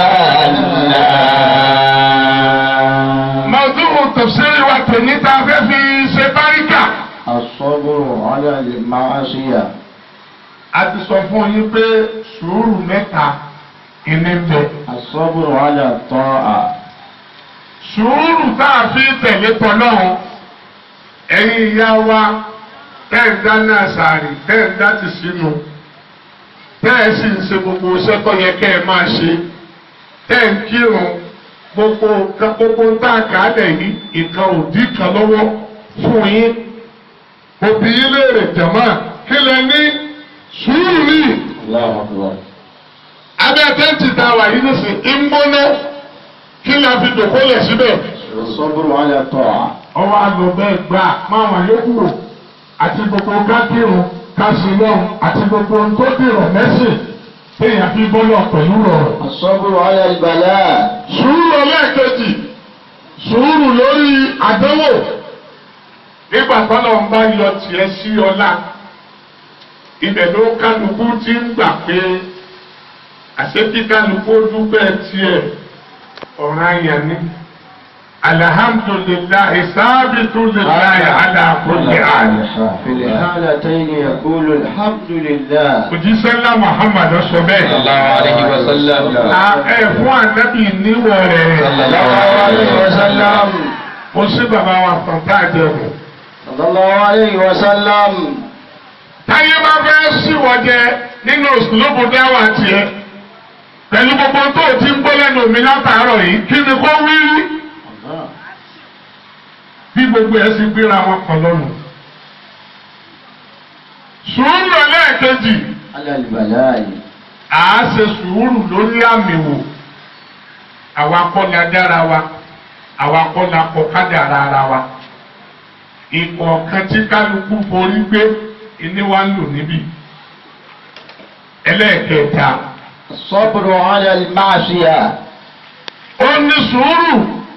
النار màdùrù tafsiri wa tèmi tá a fẹ́ fi ṣe báríkà. الصبر على المعصية a ti sọ fún yín pé sùúrù mẹ́ta ìní ń bẹ. الصبر على الطاعة sùúrù tá a fi tẹ̀lé tọ́lọ́run ẹ̀yin ìyá wa tẹ́ ẹ̀ dáná sàárì tẹ́ ẹ̀ dá ti sínú tẹ́ ẹ̀ sì ń ṣe gbogbo iṣẹ́ tó yẹ kẹ́ ẹ máa ṣe tẹ́ ẹ̀ ń kírun gbogbo nǹkan gbogbo ń tà kálẹ̀ yìí nǹkan òdì kan lọ́wọ́ fún yín òbí yín léèrè jẹ̀mọ́ kí lẹ ní sùúrù ní الله أكبر abẹ́ tẹ́ǹtì tá a wà yìí nísìn ń gbóná kí lẹ fi dòkó lẹ̀ síbẹ̀ الصبر على الطاعة ọwọ́ àlọ́ bẹ́ẹ̀ gbà máa wà yókù rò àti gbogbo kákìrún kásìlọ́ọ̀ àti gbogbo ohun tó dìrọ̀ mẹ́sìn téèyàn fi bọ́lọ̀ pẹ̀lú rọrùn. الصبر على البلاء sùúrù ọlẹ́ẹ̀kejì sùúrù lórí àdánwò nígbà tọ́lọ̀ ń bá yọ tiẹ̀ sí ọlá ibẹ̀ ló kálukú ti ń gbà pé àṣekí kálukú dúpẹ́ tiẹ̀ ọ̀ràn yẹn ni alhamdulillahi sábìtú lillahi ala kulli hal. في الحالتين يقول الحمد لله òjíṣẹ́ ńlá muhammad sọ bẹ́ẹ̀. sallallahu alayhi wa sallam. À, ẹ fún ànábì níwọ̀ rẹ̀. sallallahu alayhi wa sallam. ó sí bàbá wa tán tá a jẹ kù. sallallahu alayhi wa sallam. táyé bá fẹ́ síwọ́ jẹ nínú òsùlùmù dáwà tiẹ̀ pẹ̀lú gbogbo tó o ti ń gbọ́ lẹ́nu mi látàárọ̀ yìí kí ni kó wí rí bí gbogbo ẹ̀ sì gbéra wọn kan lọ́nu. sùúrù ẹlẹ́ẹ̀kejì ala al-bala'i. à á ṣe sùúrù lórí àmì wò àwa kọ́ la dára wa àwa kọ́ la kọ́ kádàrá ara wa ìkọ̀ọ̀kan tí kálukú forí gbé ìní wa ń lò níbí ẹlẹ́ẹ̀kẹta الصبر على المعصية. ó ní sùúrù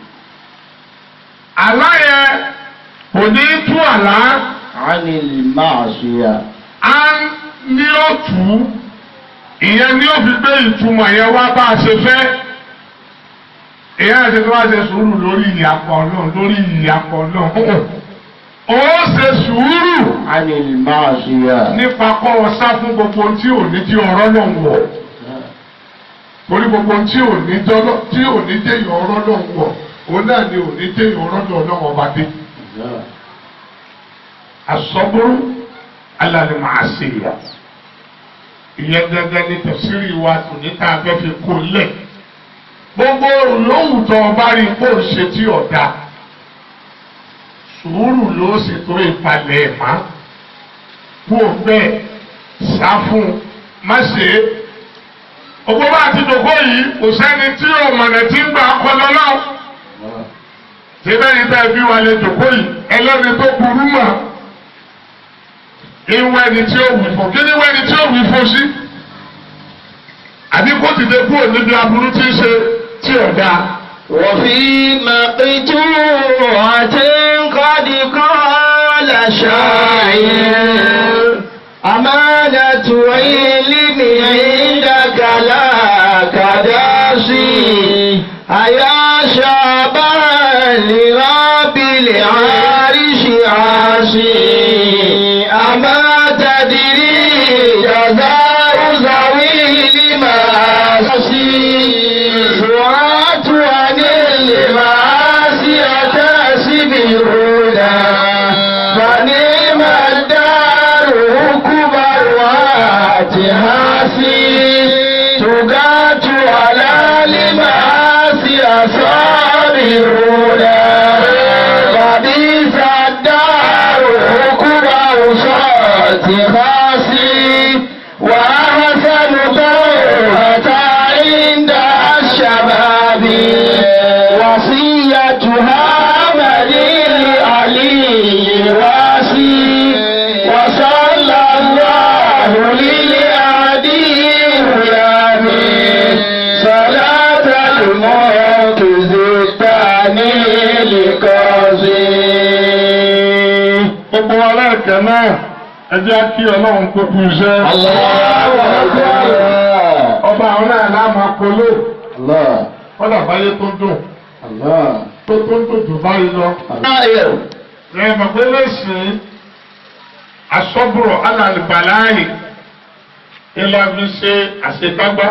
àlá yẹn kò ní tú àlá عن المعصية. á ní ó tù ú ìyẹn ní ó fi gbé ìtumọ̀ yẹn wá bá a ṣe fẹ́ ìyẹn àti tó wá ṣe sùúrù lórí ìyàpọ̀ náà lórí ìyàpọ̀ náà ó ṣe sùúrù عن المعصية. nípa kọ́ ọ sá fún gbogbo tí ò ní tí ọ̀rọ̀ náà wọ̀ torí gbogbo tí ò ní jọ́lọ́ tí ò ní déyàn ọ̀rọ̀ náà wọ̀ òun náà ni ò ní déyàn ọ̀rọ̀ náà náà wọ́n bá dé asọ́bùrù alàlẹ́ màá ṣe yà ìyẹn gẹ́gẹ́ ní tẹ̀síìrì wa tò ní tá a fẹ́ fi kó lẹ̀ gbogbo olóhùn tó o bá rí kó o ṣe tí ọ̀dà sùúrù ló sì tó ìpalẹ̀ ẹ̀ má kú o bẹ́ẹ̀ sá fún un má ṣe é ògbó bá ti dògbò yìí kò sẹ́ni tí òmùnà ti ń gbà kọ́ lọ́lọ́ síbẹ̀ ní bẹ́ẹ̀ bí wà lè dògbò yìí ẹlẹ́ni tó burú mọ̀ ìwọ ẹni tí ó wù fún kí ni ìwọ ẹni tí ó wù fún sí àbí kó ti dé kúrò níbi aburú tí ń ṣe tí ò dáa. وفي مقتوعة قد قال شاعر أمانة علم عندك لا كداسي أيا شابا لرب العرش عاصي أما تدري جزاء ذوي المعاصي دعاة عن المعاصي تسبرنا فنعم الدار كبر واتهاسي تقات على المعاصي صابرون فبئس الدار كبر صاتهاسي وأحسن توبة عند الشباب وصيتها مليل علي راسي وصلى الله للعدي يامين صلاة المنقذ الثاني لقاضي gbogbo aláìkẹ́ náà ẹ jẹ́ kí ọlọ́run kó kú iṣẹ́. الله أكبر ọba àwọn náà láàmú akọlé الله kọ́dà báyé tó dùn الله tó tó ń dùn jù báyìí lọ. طائر ẹ mọ̀ pé lẹ́sìn asọ́bùrọ̀ alàlùbàláyì ìlànà ṣe àṣekágbá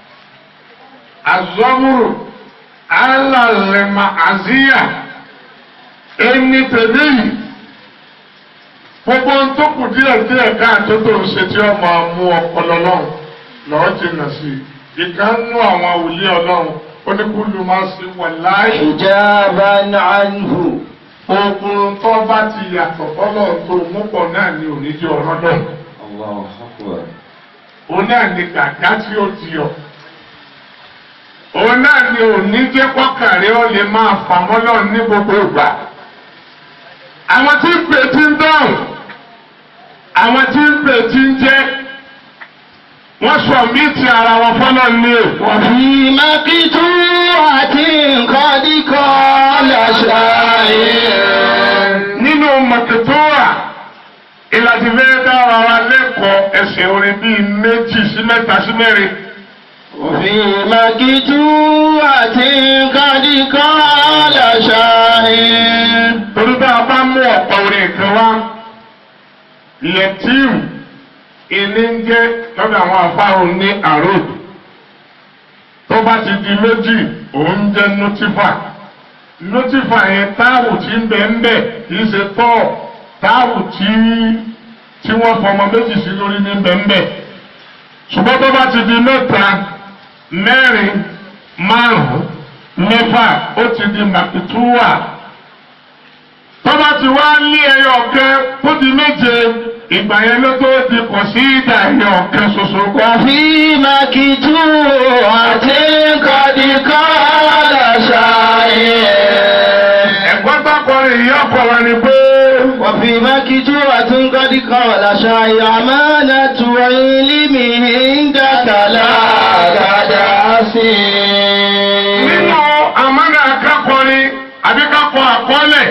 azọ́mùrù alàlẹ́mà àzíyà ẹni tẹ̀lé yìí gbogbo ohun tó kù díẹ̀ díẹ̀ káàtó tó ń ṣe tí ó máa mú ọpọlọ lọ́hùn lọ́ọ́ jìnnà sí i ìkànnú àwọn wòlíì ọlọ́run ó ní kúlù máa ṣe wà láàyè حجابا عنه ogun tó bá ti yàtọ̀ fọ́lọ́ tó mú pọ̀ náà ni òní jẹ́ ọ̀rọ̀ náà. الله أكبر òun náà ni gàgá tí ó ti yọ. òun náà ni òní jẹ́ kọ́kàrẹ́ ó lè máa fà mọ́lọ́ ní gbogbo ìgbà. àwọn tí ń pè tí ń dáhùn àwọn tí ń pè tí ń jẹ́ wọ́n sọ mí ti ara wọn fọ́lọ́ ní o. وفي مقتوعة قد قال شاعر nínú mọ̀kẹ́tọ́wà ìlàjì fẹ́ dára wa lẹ́kọ̀ọ́ ẹsẹ̀ orin bíi méjì sí mẹ́ta sí mẹ́rin. وفي مقتوعة قد قال شاعر torí bá a bá mú ọ̀pọ̀ orin kan wá yẹtíìmù ìní ń jẹ́ lọ́dọ̀ àwọn afárò ní àròd tó bá ti di méjì òun jẹ́ notifa notifa yẹn táàwù tí ń bẹ ń bẹ kì í ṣe tọ́ táàwù tí tí wọ́n fọmọ méjì sí lórí ní bẹ ń bẹ ṣùgbọ́n tó bá ti di mẹ́ta mẹ́rin márùn-ún mẹ́fà ó ti di màkìtúwà tọ́ba ti wá lé ẹyọ ọ̀kẹ́ tó di méje ìgbà yẹn ló tó di kọ̀ sí ìdá ẹyọ ọ̀kẹ́ ṣoṣo kọ́. وفي مقتوعة قد قال شاعر ẹ̀gbọ́n bákọrin ìyá ọ̀pọ̀lọ́ ni pé وفي مكتوبة قد قال شاعر أمانة علم عندك لا كداسي nínú àmọ́nà akákọrin àbí kákọ àkọọ́lẹ̀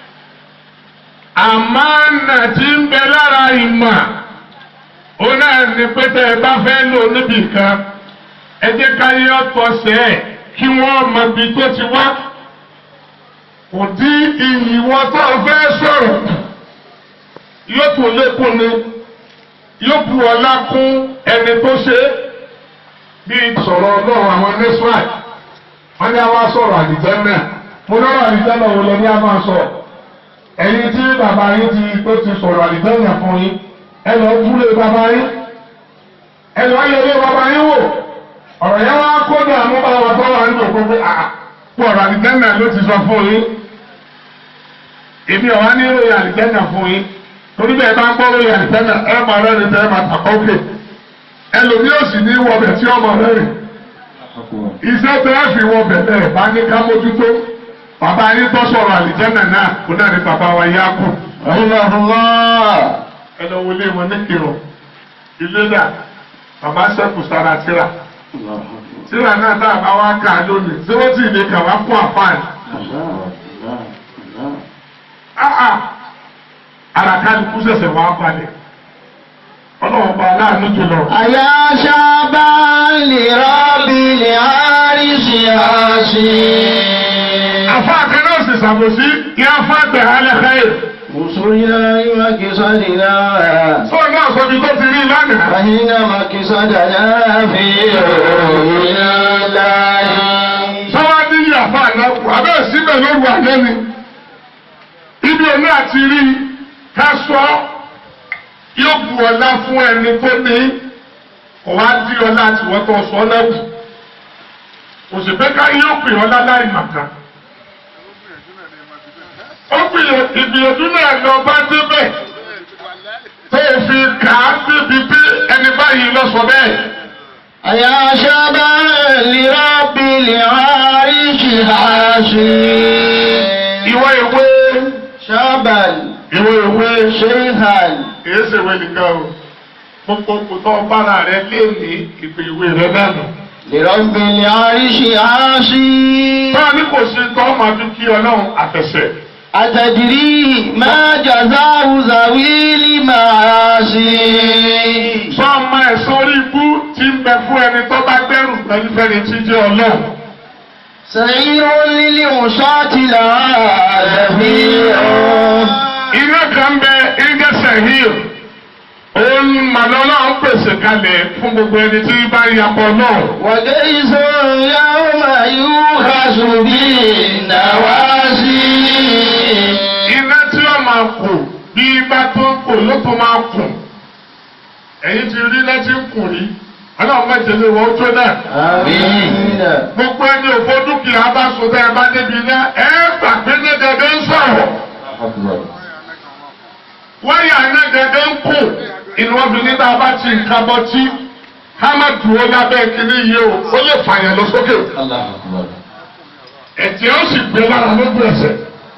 àmọ́nà tí ń bẹ lára ìmọ̀ ó náà ní pé tẹ́ ẹ bá fẹ́ lò níbì kan ẹ jẹ́ ká yẹ ọ̀tọ̀ sẹ́ ẹ̀ kí wọ́n mọ ibi tó ti wá kò dí iyì wọn tó fẹ́ sọ̀rọ̀ yóò tún lékún ni yóò bu ọlá kún ẹni tó ṣe é bí sọ̀rọ̀ ọlọ́run àwọn nẹ́sùláì wọ́n ní a máa sọ̀rọ̀ àdìjẹ́ náà mo lọ́rọ̀ àdìjẹ́ náà wò lọ ní a máa sọ ẹ̀yin tí bàbá yín ti tó ti sọ̀rọ̀ àlìjẹ́nà fún yín ẹ lọ túlé bàbá yín ẹ lọ yẹlé bàbá yín wò ọ̀rọ̀ yẹn wá kó ní àmúbá wa tó wà nínú òkú pé àà pọ̀rọ̀ àlìjẹ́nà ló ti sọ fún yín èmi ọ̀wá ní ìròyìn àlìjẹ́nà fún yín torí bẹ́ẹ̀ bá ń gbọ́ ìròyìn àlìjẹ́nà ẹ máa rẹ́rìn tẹ́ ẹ máa tàkọ́ òkè ẹlòmí ò sì ní wọbẹ̀ tí ọmọ rẹ́rìn iṣẹ́ tẹ́ ẹ fi wọbẹ̀ bẹ́ẹ̀ bá ní ká mójútó bàbá yín tó sọ̀rọ̀ àlìjẹ́nà náà kó náà ní bàbá wa yá kù rahimahullah ẹ lọ wọlé wọn ní kírun ilé náà bàbá sẹ́kù sára tíra tíra náà tá a bá wá kà á lónìí tí wọ́n ti lè kà wá fún àfáàní. áà àràkálukú ṣẹ̀ṣẹ̀ wá balẹ̀ ọlọ́run bá aláàánú jùlọ. àyà sábà lè rọ́bì lè àríṣì àṣì. àfa kan náà sì ṣàbòsí kí afá gbẹ̀ hálẹ̀ káyè. Musulina makisadina. sọ náà sọ bí tó ti rí lánàá. Fahina makisadana fi òyìnbá láyé. sọ́wọ́n ní yàfa àlákù abẹ́ síbẹ̀ lóru àná ni. ibi òní àti rí ká sọ yóò bu ọlá fún ẹni tó ní kò wá dí ọlá tiwọ́ tó sọ lẹ́wù. kò sì pé ká yóò pè ọlá láì màkà. ó gbìyànjú ìgbìyànjú náà lọ bá débẹ̀ tó fi kà á débi pé ẹni báyìí lọ sọ bẹ́ẹ̀. àyà sábà lè rọ́bì lè àríṣì àṣì. ìwọ ìwé sábà ìwé ìwé ṣéhàn. kìí ṣe ìwé nìkan o gbogbo kòtò bára rẹ lé ní ìpè ìwé rẹ náà nù. lè rọ́bì lè àríṣì àṣì. báwa ní kò sí tọ́ máa fi kí ọlọ́run àfẹsẹ̀. أتدري ما جزاء ذوي المعاصي sọ ọmọ ẹ̀sán orí ibú tí ń bẹ fún ẹni tó bá gbẹrù pẹ̀lú fẹ́ni tí jẹ́ ọlọ́run. سعير للعصاة لا زفير iná kan bẹ iná sẹ̀hír òun màlọ́lá ń pèsè kalẹ̀ fún gbogbo ẹni tí bá ń yapọ̀ náà. وجيز يوم يوخز بالنواسي iná tí ó máa kù bí ibà tó ń kù ló tó máa kù ẹ̀yin ti rí láti ń kù rí ọlọ́run mẹ́tẹ̀lé wọ́n tó náà. آمين gbogbo ẹni òfò dúkìá bá so tẹ́ ẹ bá débi iná ẹ gbà pé ní gẹ́gẹ́ ń sọ̀rọ̀ wáyà iná gẹ́gẹ́ ń kù inú ọdún nígbà bá ti nǹkan bọ́ tí ká má dúró lábẹ́ kínní yìí o ó lè fàyàn lọ sókè ẹ̀jẹ̀ ó sì gbé lára lójú ẹsẹ̀.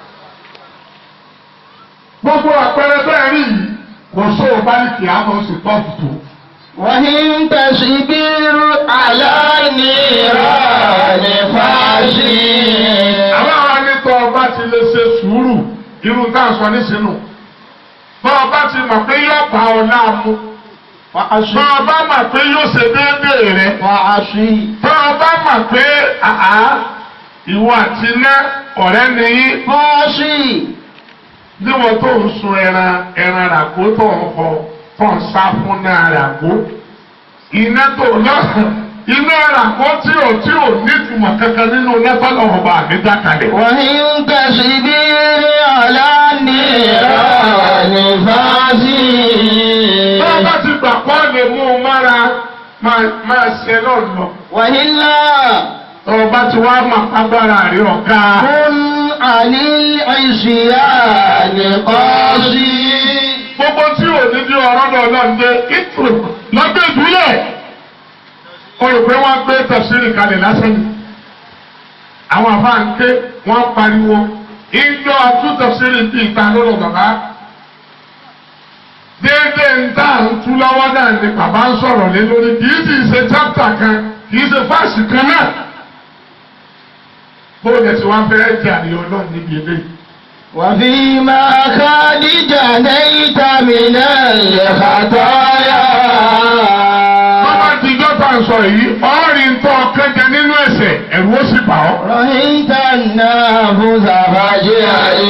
gbogbo àpẹẹrẹ bẹ́ẹ̀ rí yìí kò sóò bá ní kí á mọ̀ sí tọ́pù tó. وإن تصبر على النيران فاشي àwọn àwọn anítọ́ ọba ti lè ṣe sùúrù irú tá a sọ nísìnyí. bọ́ ọba ti mọ̀ pé yóò bá ọ láàmú. bọ́ ọba mọ̀ pé yóò ṣe déédéé rẹ̀. وعشي bọ́ ọba mọ̀ pé àá ìwọ àti iná ọ̀rẹ́ nìyí. فاشي níwọ̀n tó ń sun ẹran ẹran ràgó tó ń họ tó ń sá fún náà ràgó iná tó lọ iná ràgó tí ò tí ò nítumọ̀ kankan nínú lẹ́tọ́lọ́ ọba mi dákalẹ̀. وإن تصبر على النيران فاشي bá a bá ti gbà pọ́ lè mú un mára máa máa ṣe náà lọ. وإلا ọba ti wá máa agbára rí ọ̀gá. كن عن العصيان قاصي gbogbo tí ò ní bí ọ̀rọ̀ náà náà ń gbé ìtùrù lọ́gbẹ́ ìdúlẹ̀. o rò pé wọ́n gbé tẹ̀síìrì kalẹ̀ lásán ni. àwọn àfa ń ké wọ́n pariwo ìjọ àtún tẹ̀síìrì bíi ìta lọ́rọ̀ bàbá. déédéé ń tà ń tú lọ́wọ́ náà ni bàbá ń sọ̀rọ̀ lé lórí kì í sì ṣe chápítà kan kì í ṣe fáàsì kan náà. bóyá tí wọ́n fẹ́ jẹ́ àríyàn náà níbi eléyìí. وفيما قد جنيت من الخطايا Bọ́bá ti jọ́ta sọ yìí, ọ́ọ̀rì ń tọ́ kẹ́jẹ nínú ẹ̀sẹ̀, ẹ̀rù ó sì bà ọ́. رأيت النفس فجعل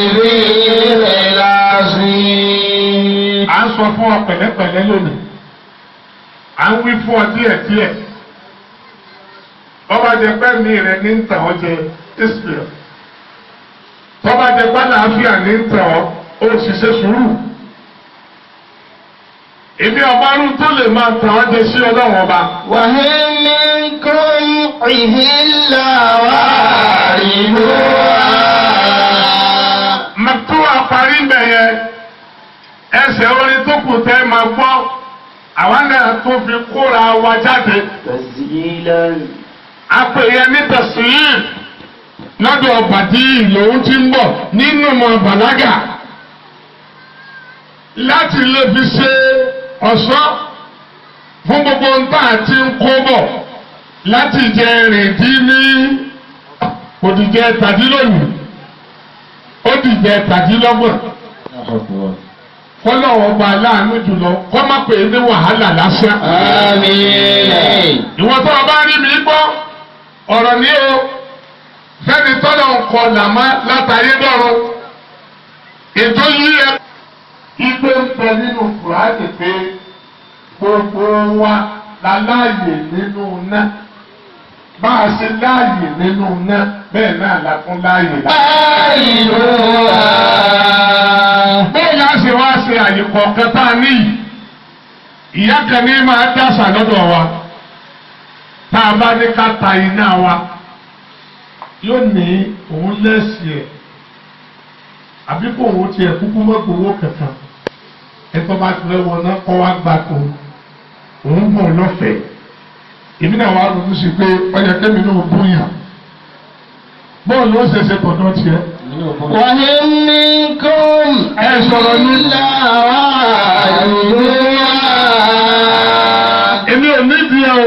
بالعصي À ń sọ fún ọ pẹ̀lẹ́pẹ̀lẹ́ lónìí. À ń wí fún ọ díẹ̀díẹ̀. Bọ́bá jẹ pẹ́ mi rẹ̀ ní ń tàn ọ́ jẹ Israel. Bọ́bá jẹ pẹ́ làáfíà ní ń tàn ọ́ ó sì ṣe sùúrù èmi ọ̀bárùn tó lè máa tàn án jẹ sí ọlọ́run ọba. وإن منكم إلا واردها màtú àparí mbẹ yẹn ẹsẹ̀ orin tó kù tẹ́ máa gbọ́ àwọn náà tó fi kóra wa jáde. تسجيلا apèyẹ ní tẹ̀sílìm lọ́dọ̀ bàdí lòun ti ń bọ̀ nínú ọmọ bàlágà láti lè fi ṣe ọ̀ṣọ́ fún gbogbo nǹkan àti ń kó bọ̀ láti jẹ rèdí ní òdìjẹ tàdílónì òdìjẹ tàdílọ́gbọ̀n kọ́lọ́wọ́ gba aláàánú jùlọ kọ́ má pè é ní wàhálà lásán آمين ìwọ tó o bá rí mi gbọ́ ọ̀rọ̀ ní o fẹ́ni tọ́lọ̀ ń kọ làmá látàyé dọ́run ètò yìí ẹ. Ipe ń bẹ nínú Kùránì pé gbogbo wa la láàyè nínú iná. Bá a ṣe láàyè nínú iná bẹ́ẹ̀ náà la tún láàyè lá. واردها Bẹ́ẹ̀ la ṣe wá ṣe àyè kọ̀ọ̀kan tá a níyì. Ìyá kan ní máa dásà lọ́dọ̀ wa. Tá a bá ní ká ta iná wa, yóò ní òun lẹ́sìn ẹ̀. Àbí kò òun tiẹ̀ kúkú mọ́ gbowó kankan. Ẹ̀tọ́ bá ti lọ́wọ́ náà kọ́ wá gbà tó. Òun mọ̀ lọ́fẹ̀ẹ́. Èmi náà wá ronú sí pé ọjà kẹ́mi náà bóyá. Bọ́ọ̀lù ó ṣe ṣe tọ̀dọ̀ tiẹ̀. وإن منكم Ẹ sọ̀rọ̀ ní. إلا واردها Èmi ò nídìí ẹ o.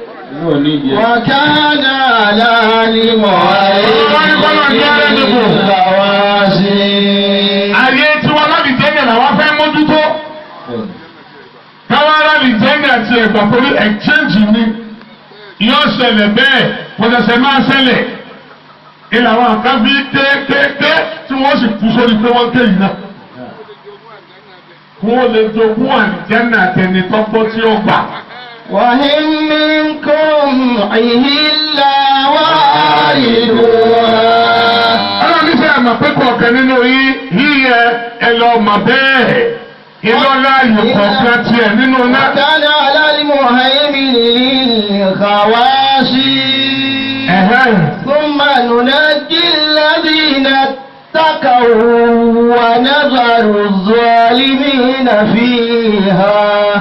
وكان العالم الغواسي Ayé tí wọn láti jẹ́nà làwọn fẹ́ mójútó. Káwọn láti jẹ́nà àti ẹ̀gbà pẹ̀lú exchange ni. Yóò ṣẹlẹ̀ bẹ́ẹ̀, pọ̀tẹ̀sẹ̀ máa ṣẹlẹ̀. Ilé àwọn kan bí kéékèèké tí wọ́n sì kú sórí pé wọ́n ké yìí náà. Kí wọ́n lè jogún àlìjẹ́nà àtẹni tọ́gbọ́ tí ó gbà. وإن منكم إلا واردها Ọlọ́run ní sẹ́yìn àmọ̀ pé kọ̀ọ̀kan nínú yín yíyẹ ẹ lọ mọ̀ bẹ́ẹ̀. Ìlọ́lá ayò kọ̀ọ̀kan tiẹ̀ nínú náà. وكان على المهيمن للخواشي Ẹ̀hẹ́n. ثم ننجي الذين اتقوا ونذر الظالمين فيها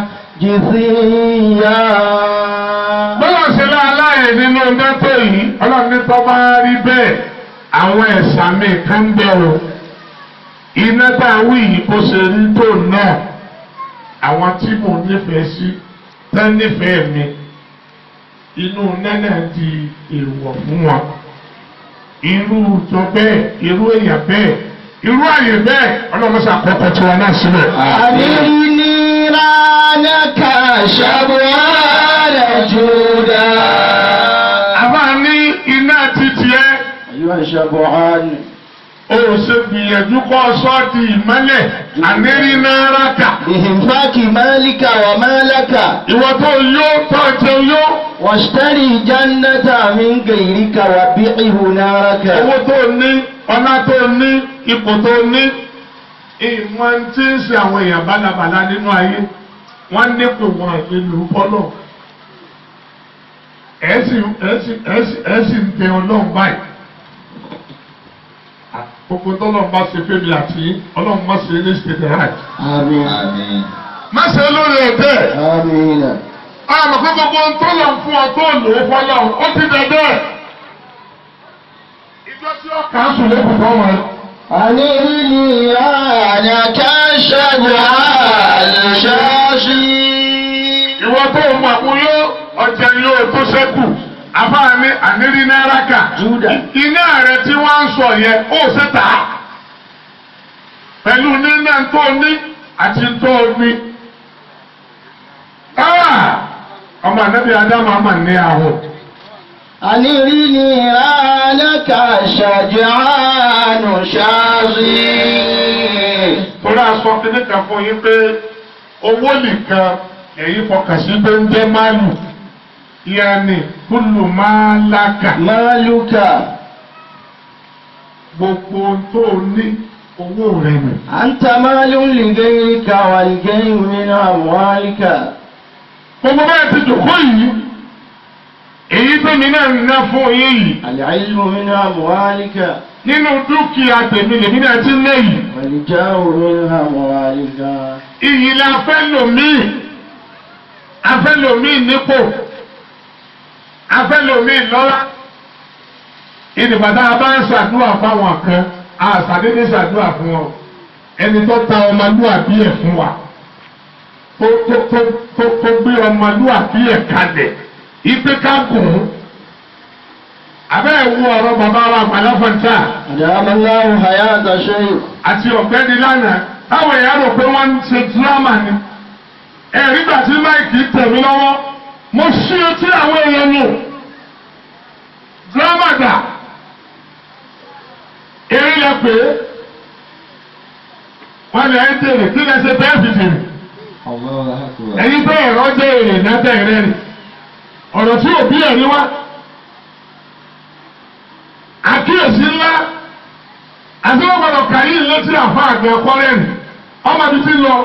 جثيا bọ́lá ṣe láàláyè nínú mẹ́tò yìí ọlọ́run ní tọ́ bá rí bẹ́ẹ̀ àwọn ẹ̀sà mi kan ń bẹ̀ o iná tá a wí yìí kó ṣe rí tó náà àwọn tí mò ń nífẹ̀ẹ́ sí tẹ́ nífẹ̀ẹ́ mi inú nẹ́nà di èèwọ̀ fún wọn irú tó bẹ́ẹ̀ irú èèyàn bẹ́ẹ̀ irú àyè bẹ́ẹ̀ ọlọ́run ṣàkókò tí wọn náà sílẹ̀. أرني نيرانك شبوان جودا àbá ní iná títí ẹ. أيها الشبعان ó ṣe gbìyànjú kọ́ sọ́ọ̀tì ìmọ́lẹ̀ àmẹ́rínáraka. بإنفاق مالك ومالك ìwọ tó yó tó jẹ yó. واشتري جنة من غيرك وبيعه نارك owó tó ní ọlá tó ní ipò tó ní. ìmọ̀ tí ń ṣe àwọn èèyàn bálabàla nínú ayé wọ́n nípò wọn ìlú fọ́lọ̀. ẹ̀sìn ẹ̀sìn ẹ̀sìn ẹ̀sìn ń tẹ ọlọ́run báyìí. gbogbo tọ́lọ́run bá ṣe fẹ́mi àti ọlọ́run má ṣe ní ṣètò ráì. آمين má ṣe lórí ẹ̀dẹ́. آمين àmọ́ pé gbogbo ń tó lọ fún ọ tó lò ó fọlọ́ ó ti dẹ̀dẹ̀. ìjọ tí ó kà á sùn lẹ́kùn tó wọn. أنرني أنك شبعان شاشي ìwọ tó ń mọ̀ mú yó ọjà yóò tó ṣẹ́kù àbáàní ànírí náírà kà. Júdà. iná rẹ tí wọ́n ń sọ yẹn ó ṣe tà á. pẹ̀lú nínú tó ní àti tó ní. Ah! ọmọ ànábì Ádámù àmà ní àhùn. أنرني أنك شجعان شاشي torí aṣọ kìíní kan fún yín pé owó nìkan èyí fọkàn sí pé ń jẹ́ máàlù yanni kúlù máa lákà مالك gbogbo ohun tó o ní owó rẹ nù. أنت مال لغيرك والغير من أموالك gbogbo bẹ́ẹ̀ ti dòkó yìí èyí tèmi náà ń ná fún yín yìí العلم من أموالك nínú dúkìá tèmi lèmi náà ti lé yìí والجاه من أموالك iyì la fẹ́ lòmíì afẹ́ lòmíì nípò afẹ́ lòmíì lọ́lá ìdìbàdà bá ń ṣàdúrà fáwọn kan àṣàdédé ṣàdúrà fún wọn ẹni tó ta ọmọlúwàbí ẹ̀ fún wa tó tó tó tó tó gbé ọmọlúwàbí ẹ̀ kalẹ̀ ipe ká gùn ún abẹ́ ẹ̀ wú ọ̀rọ̀ bàbá wa gbàdáfọ̀ntà أدام الله حياة شيخ àti ọ̀gbẹ́ni lánàá táwọn èèyàn rò pé wọ́n ń ṣe dírámà ni ẹ̀rí gbà tí máìkì tẹ̀ mí lọ́wọ́ mo ṣí etí àwọn èèyàn nù dírámà dà eré lẹ pé wọ́n lè ń tèrè kí lẹ ṣe bẹ́ẹ̀ fi tèrè الله أكبر ẹ̀yin bẹ́ ẹ̀rọ jẹ́ èrè náà ẹ̀rẹ́ rẹ̀ ọ̀rọ̀ tí òbí ẹ̀rí wá àkíyèsí ńlá àti wọ́n gbọ́dọ̀ kàyí létí àfa àgbẹ̀ kọ́rẹ́ẹ̀nì ọmọ ibi tí ń lọ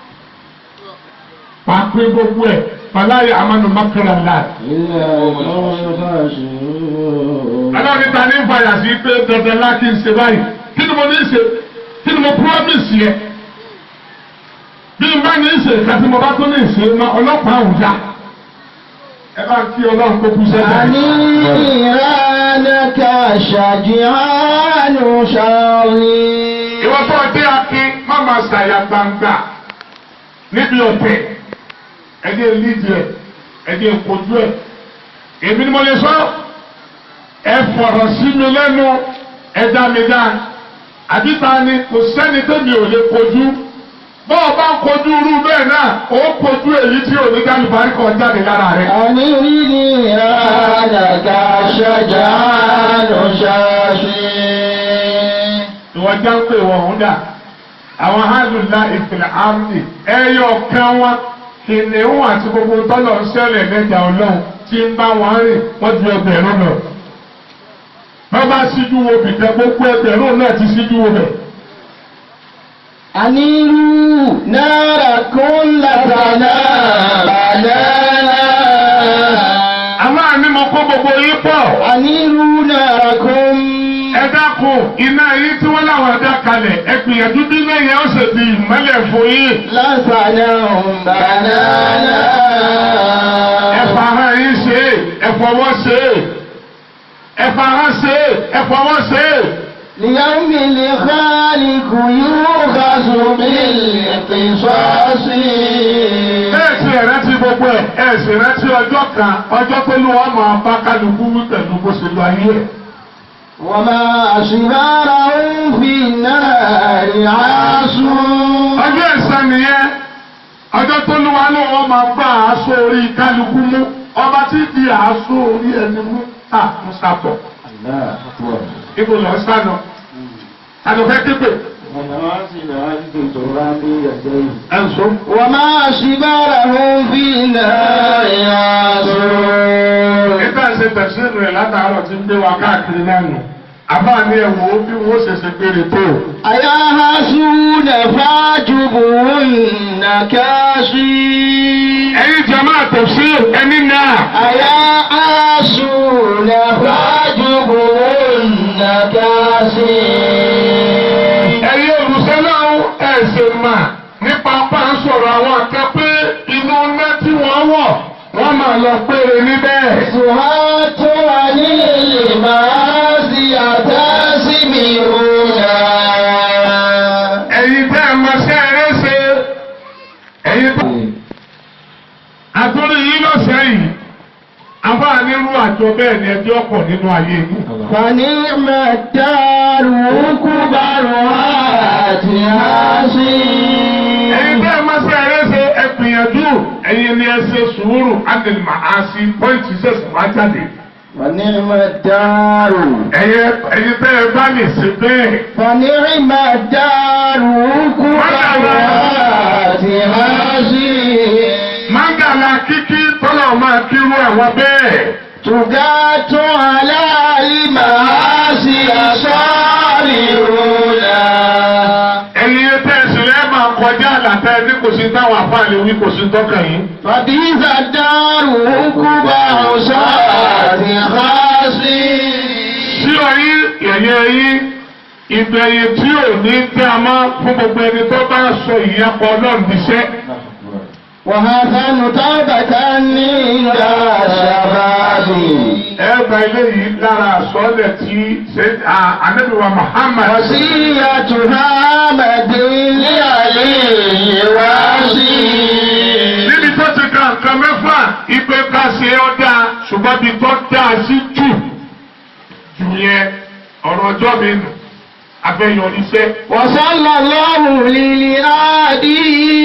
pàápín gbogbo ẹ̀ fàlàyé amánu makara láì. إلا القوم الخاسرون aláwọ̀ ta ní fàyà sí pé dandan lá kí n ṣe báyìí kí ni mo ní ṣe kí ni mo promise yẹ bí n bá ní ṣe kàtí mo bá tó ní ṣe ma ọlọ́pàá àwùjá ẹ bá kí ọlọ́run kó kú sẹ́yìn. أنيرانك شجعان شاغي ìwọ tó dé akin má máa ṣàyà gbangba níbi ọ̀tẹ̀ ẹdí lídìí ẹ ẹdí kojú ẹ èmi ni mo lè sọ ẹ fọ̀rọ̀ sí mi lẹ́nu ẹ dá mi dá àbíta ni kò sẹ́ni tẹ́mi ò lè kojú bọ́ọ̀ bá kojú irú bẹ́ẹ̀ náà ó kojú èyí tí ò ní gálùbárí kan jáde lára rẹ̀. أنيرانك شجعان شاغي ìwọ já ń pè wọ́n ń dà àwọn hàlùlá ìpìlẹ̀ àrùnì ẹyọ kan wọn kìnìún àti gbogbo tọ́lọ̀ ń ṣẹlẹ̀ lẹ́jà ọlọ́run tí ń bá wọn rìn wọ́n ju ẹgbẹ̀rún lọ. wọ́n bá síjú wo bìtẹ́ gbogbo ẹgbẹ̀rún náà ti síjú wo bẹ̀. أنيروا ناركم لتنا بنانا àwọn àmì mo kó gbogbo yín pọ̀. أنيروا ناركم ẹ dákun iná yín tí wọ́n láwọn ẹ̀dá kalẹ̀ ẹ gbìyànjú bí lẹ́yìn ó sì di ìmọ́lẹ̀ fún yín. لتنا بنانا ẹ fara yín ṣe é ẹ fọwọ́ ṣe é ẹ fara ṣe é ẹ fọwọ́ ṣe é. ليوم الخالق يؤخذ بالقصاص bẹ́ẹ̀ sì rántí gbogbo ẹ̀ ẹ̀ sì rántí ọjọ́ kan ọjọ́ tó lù wọ́n máa bá kálukú wí pẹ̀lú bó ṣe lọ ayé ẹ̀. وما أشبارهم في النار عاصون ọjọ́ ẹ̀san nìyẹn ọjọ́ tó lù wọ́n náà wọ́n máa bá aṣọ orí kálukú mú ọba tí di aṣọ orí ẹni mú à ń sàpọ̀ الله أكبر ibo lọ sánà àdùfẹ́ képe ẹ̀ ń sọ. وما أشبارهم في النار عاصون nígbà ṣe tẹ̀síìnù rẹ̀ látàárọ̀ tí ń gbé wa káàkiri lánàá àbáàní ẹ̀wọ̀ bí wọ́n ṣe ṣe gbére tó. أيا حسون فاجبهن كاشي ẹ̀yin jama tafsir ẹni náà. أيا حسون فاجبهن كاشي ẹ̀yin olùsẹ́lẹ̀ ẹ̀sìn mà nípa pa ń sọ̀rọ̀ àwọn akẹ́pẹ́ inú ná tí wọ́n wọ̀ wọ́n máa lọ péré níbẹ̀. سهات عن المعاصي تاسمعون ẹ̀yin tẹ́ ẹ máa ṣe eré ṣe ẹ̀yin tó. àtúndì yìí lọ́sẹ̀ yìí àbáàní irú àjọ bẹ́ẹ̀ ni ẹjọ́ pọ̀ nínú ayé yìí. فنعم الدار كبرها تهاسي ẹ̀yin tẹ́ ẹ máa ṣe eré ṣe ẹ gbìyànjú ẹ̀yin ni ẹ ṣe sùúrù ánìlì màá sí pọ́ìntì ṣẹ̀ṣẹ̀ wá jáde. فنعم الدار ẹ̀yin ẹ̀yin tẹ́ ẹ bá lè ṣe bẹ́ẹ̀. فنعم الدار كبرها تهاسي Mángàlá kíkí tọ́lọ̀ máa kírú àwọn bẹ́ẹ̀. تجات على المعاصي صابرون àtẹ ní kò sí táwọn àfáàlì wí kò sí tọ́kàn yìí. فبئس الدار عقبى عصاة خاسرين sí ọyí yẹ̀yẹ́ yín ìgbẹ̀yìn tí ò ní tẹ́ a mọ́ fún gbogbo ẹni tó bá sọ ìyẹ́pọ̀ náà níṣẹ́. وحسن توبة عند الشباب ẹ gba eléyìí lára àsọlẹ̀ tí ṣe ànábìwá Muhammad. وصيتها مدين عليه واسي níbi tó ti ka nǹkan mẹ́fà ipe ká ṣe ọ́ dáa ṣùgbọ́n ibi tó dáa sí jù jù yẹn ọ̀rọ̀ ọjọ́ mi nù abẹ́yọríṣẹ́. وصلى الله للآدي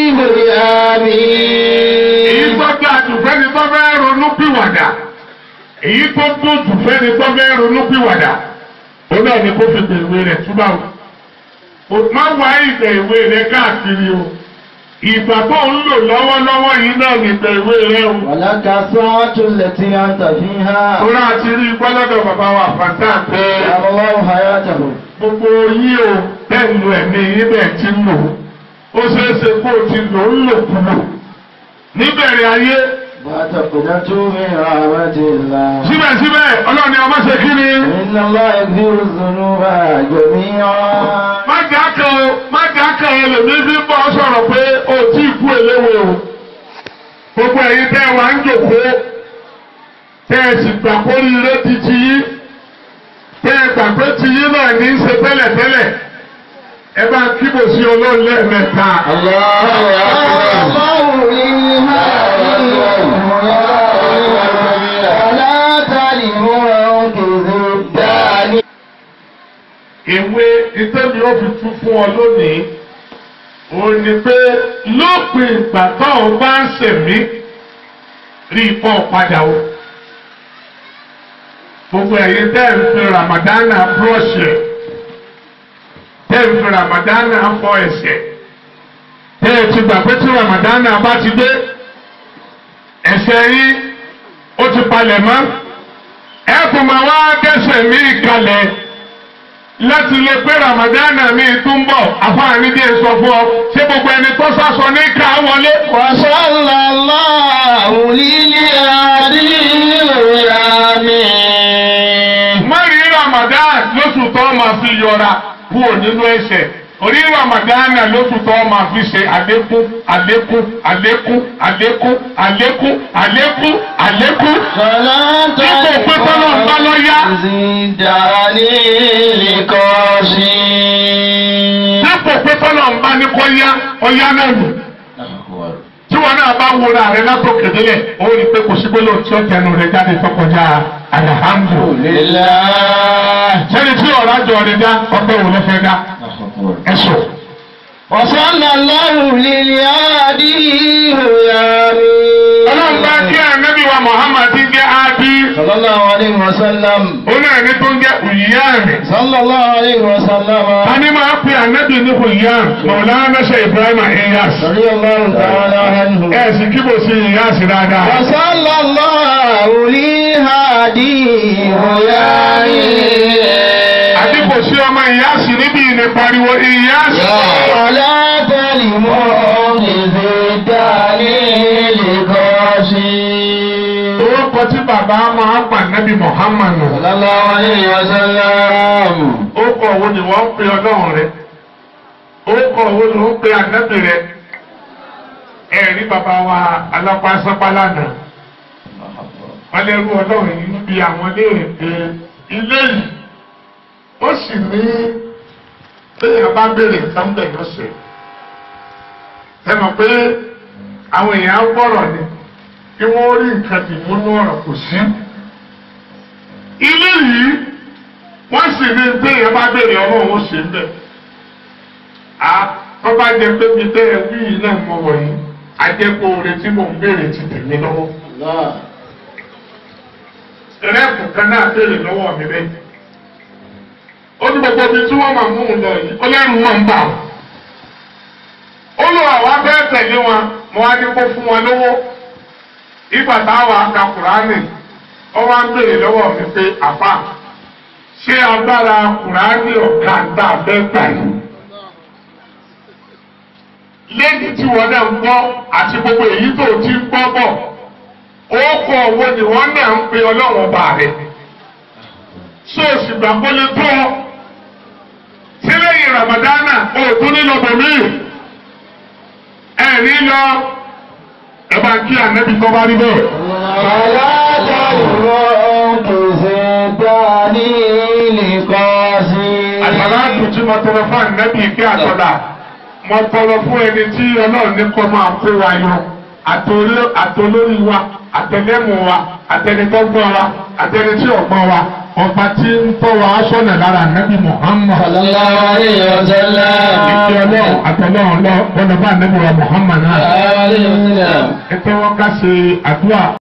èyí بيامين tó dáa jù fẹ́ni tó fẹ́ ronú pìwàdà èyí tó tó jù fẹ́ni tó fẹ́ ronú pìwàdà ó náà ní kó fi gbè ìwé rẹ̀ túbà o. o má wá ìgbà ìwé rẹ̀ káàkiri o ìgbà tó ń lò lọ́wọ́lọ́wọ́ yìí náà ní ìgbà ìwé rẹ̀ o. ولك الساعة التي أنت فيها Tóra àti rí gbọ́lọ́dọ̀ bàbá wa fàtà pé أدام الله حياته gbogbo yín o bẹ́ẹ̀ lu ẹ̀mí yín bẹ́ẹ̀ ti ń lò ó ṣeé ṣe kó o ti lò ń lò kúlò níbẹ̀rẹ̀ ayé لا تقنطوا من رحمة الله síbẹ̀síbẹ̀ ọlọ́run ni ọmọ ṣe kí ni. إن الله يغفر الذنوب جميعا má dákẹ́ o má dákẹ́ o lèmi fi bọ́ sọ̀rọ̀ pé o tí ì kú eléwo o gbogbo ẹ̀yin tẹ́ ẹ wà ń jòkó tẹ́ ẹ sì gbà kórìíre ti ti yín tẹ́ ẹ gbà pé ti yín náà ní í ṣe tẹ́lẹ̀tẹ́lẹ̀ ẹ bá kíbò sí ọlọ́run lẹ́ẹ̀mẹ́ta. الله ولا تلموا بذبان ìwé ìtẹ́mi ó fi tún fún ọ lónìí òun ni pé lópin ìgbà tó o bá ń ṣẹ̀mí rí ipò padà o. gbogbo ẹ̀yin tẹ́ ẹ̀ ń fi ramadana búrọ̀ṣì ẹ̀ tẹ́ ẹ̀ ń fi ramadana fọ ẹ̀ṣẹ̀ tẹ́ ẹ̀ ti gbà pé tí ramadana bá ti dé ẹ̀ṣẹ̀ yín ó ti palẹ̀ mọ́ ẹ̀ kò máa wá dẹ́ṣẹ̀ mí kalẹ̀ láti lè pé ramadana mi tún bọ̀ àfáàní díẹ̀ sọ fún ọ ṣé gbogbo ẹni tó sásọ ní ká wọlé. وصلى الله للأديم má rí ramadan lóṣù tó máa fi yọra kúrò nínú ẹ̀ṣẹ̀ orí ramadana lóṣù tó máa fi ṣe àlékún àlékún àlékún àlékún àlékún àlékún àlékún. فلا Dípò pé tọ́lọ́ ń bá lọ yá. زدني لقاسي dípò pé tọ́lọ̀ ń bá ní kọ́ yá ọyá náà nù. tí wọn náà bá wúra rẹ látòkè délẹ̀ ó rí i pé kò sí gbólóhùn tí ó tẹnu rẹ jáde tó kọjá alihamdu. لله sẹ́ni tí ọ̀rá jọ rẹ dá ọpẹ́ wò ló fẹ́ dá ẹ̀sùn. وصلى الله للهادي ọlọ́run bá kí ànábì wa Muhammad ti jẹ́ ábí صلى الله عليه وسلم ó náà ní tó ń jẹ́ òyìyáàmì. صلى الله عليه وسلم a ní máa pe ànábì ní òyìyáàmì Mọ̀lánà ṣe Ibrahim Iyas. رضي الله تعالى عنه ẹ̀ sì kíbò sí Iyas dáadáa. وصلى الله للهادي àbí kò sí ọmọ Iyas níbi ìní pariwo Iyas. ولا تلموا بزداني لقاسي orúkọ tí bàbá máa ń pa nábì Muhammad nù. صلى الله عليه وسلم orúkọ wo ni wọ́n ń pe ọlọ́run rẹ̀ orúkọ wo ni wọ́n ń pe ànábì rẹ̀ ẹ̀rí bàbá wa alápásápá lánàá wọ́n lẹ́rú ọlọ́run yìí ń bi àwọn léèrè pé ilé yìí ó sì ní téèyàn bá béèrè nǹkan bẹ̀ lọ́sẹ̀ ẹ mọ̀ pé àwọn èèyàn á gbọ́rọ̀ ni kí wọ́n rí nǹkan dìmúnú ọ̀rọ̀ kò sí ilé yìí wọ́n sì ní téèyàn bá béèrè ọlọ́run ó ṣe ń bẹ̀. a tó bá jẹ pé mi bẹ́ẹ̀ wí yìí náà mọ wọ̀nyí ajẹ́pọ̀ oore tí mò ń béèrè ti tèmi lọ́wọ́. rẹ́ẹ̀pù kan náà béèrè lọ́wọ́ mi bẹ́ẹ̀. ó ní gbogbo ibi tí wọ́n máa mú un lọ yìí ó lẹ́rù máa ń bà wọ́n. ó lọ àwọn abẹ́ tẹ̀lé wọn mo wá ní kó fún wọn lówó. ìgbà táwọn aka Kùránì ó wá ń béèrè lọ́wọ́ mi pé àfà ṣé agbára Kùránì ọ̀gá tá a fẹ́ gbà yìí. lẹ́yìn tí wọ́n náà ń gbọ́ àti gbogbo èyí tó ti ń gbọ́ bọ̀ ó kọ owó ni wọ́n náà ń pe ọlọ́run ọba rẹ̀ sóòsì gbàgbọ́lé tó ọ tí lẹ́yìn ramadana òòtún nílò bòmí ẹ̀ ní lọ ẹ bá kí ànábì tó bá rí bẹ́ẹ̀. àgbàlá àtúntí mo tọrọ fún ànábì kí àtọ́lá mo tọrọ fún ẹni tí ọlọ́run ní kọ́ máa kó wa yọ àtolórí wa àtẹlẹ́mù wa àtẹnitọ́gbọ́n wa àtẹnití ọ̀gbọ́n wa ọba tí ń tọ́ wa sọ́nà lára ànábì Muhammad. Sallallahu alayhi wa sallam. ìkí ọlọ́run àtọlọ́run lọ bọ́dọ̀ bá ànábì wa Muhammad náà. Alayhi wa sallam. ẹ tẹ́wọ́ ká ṣe àdúrà.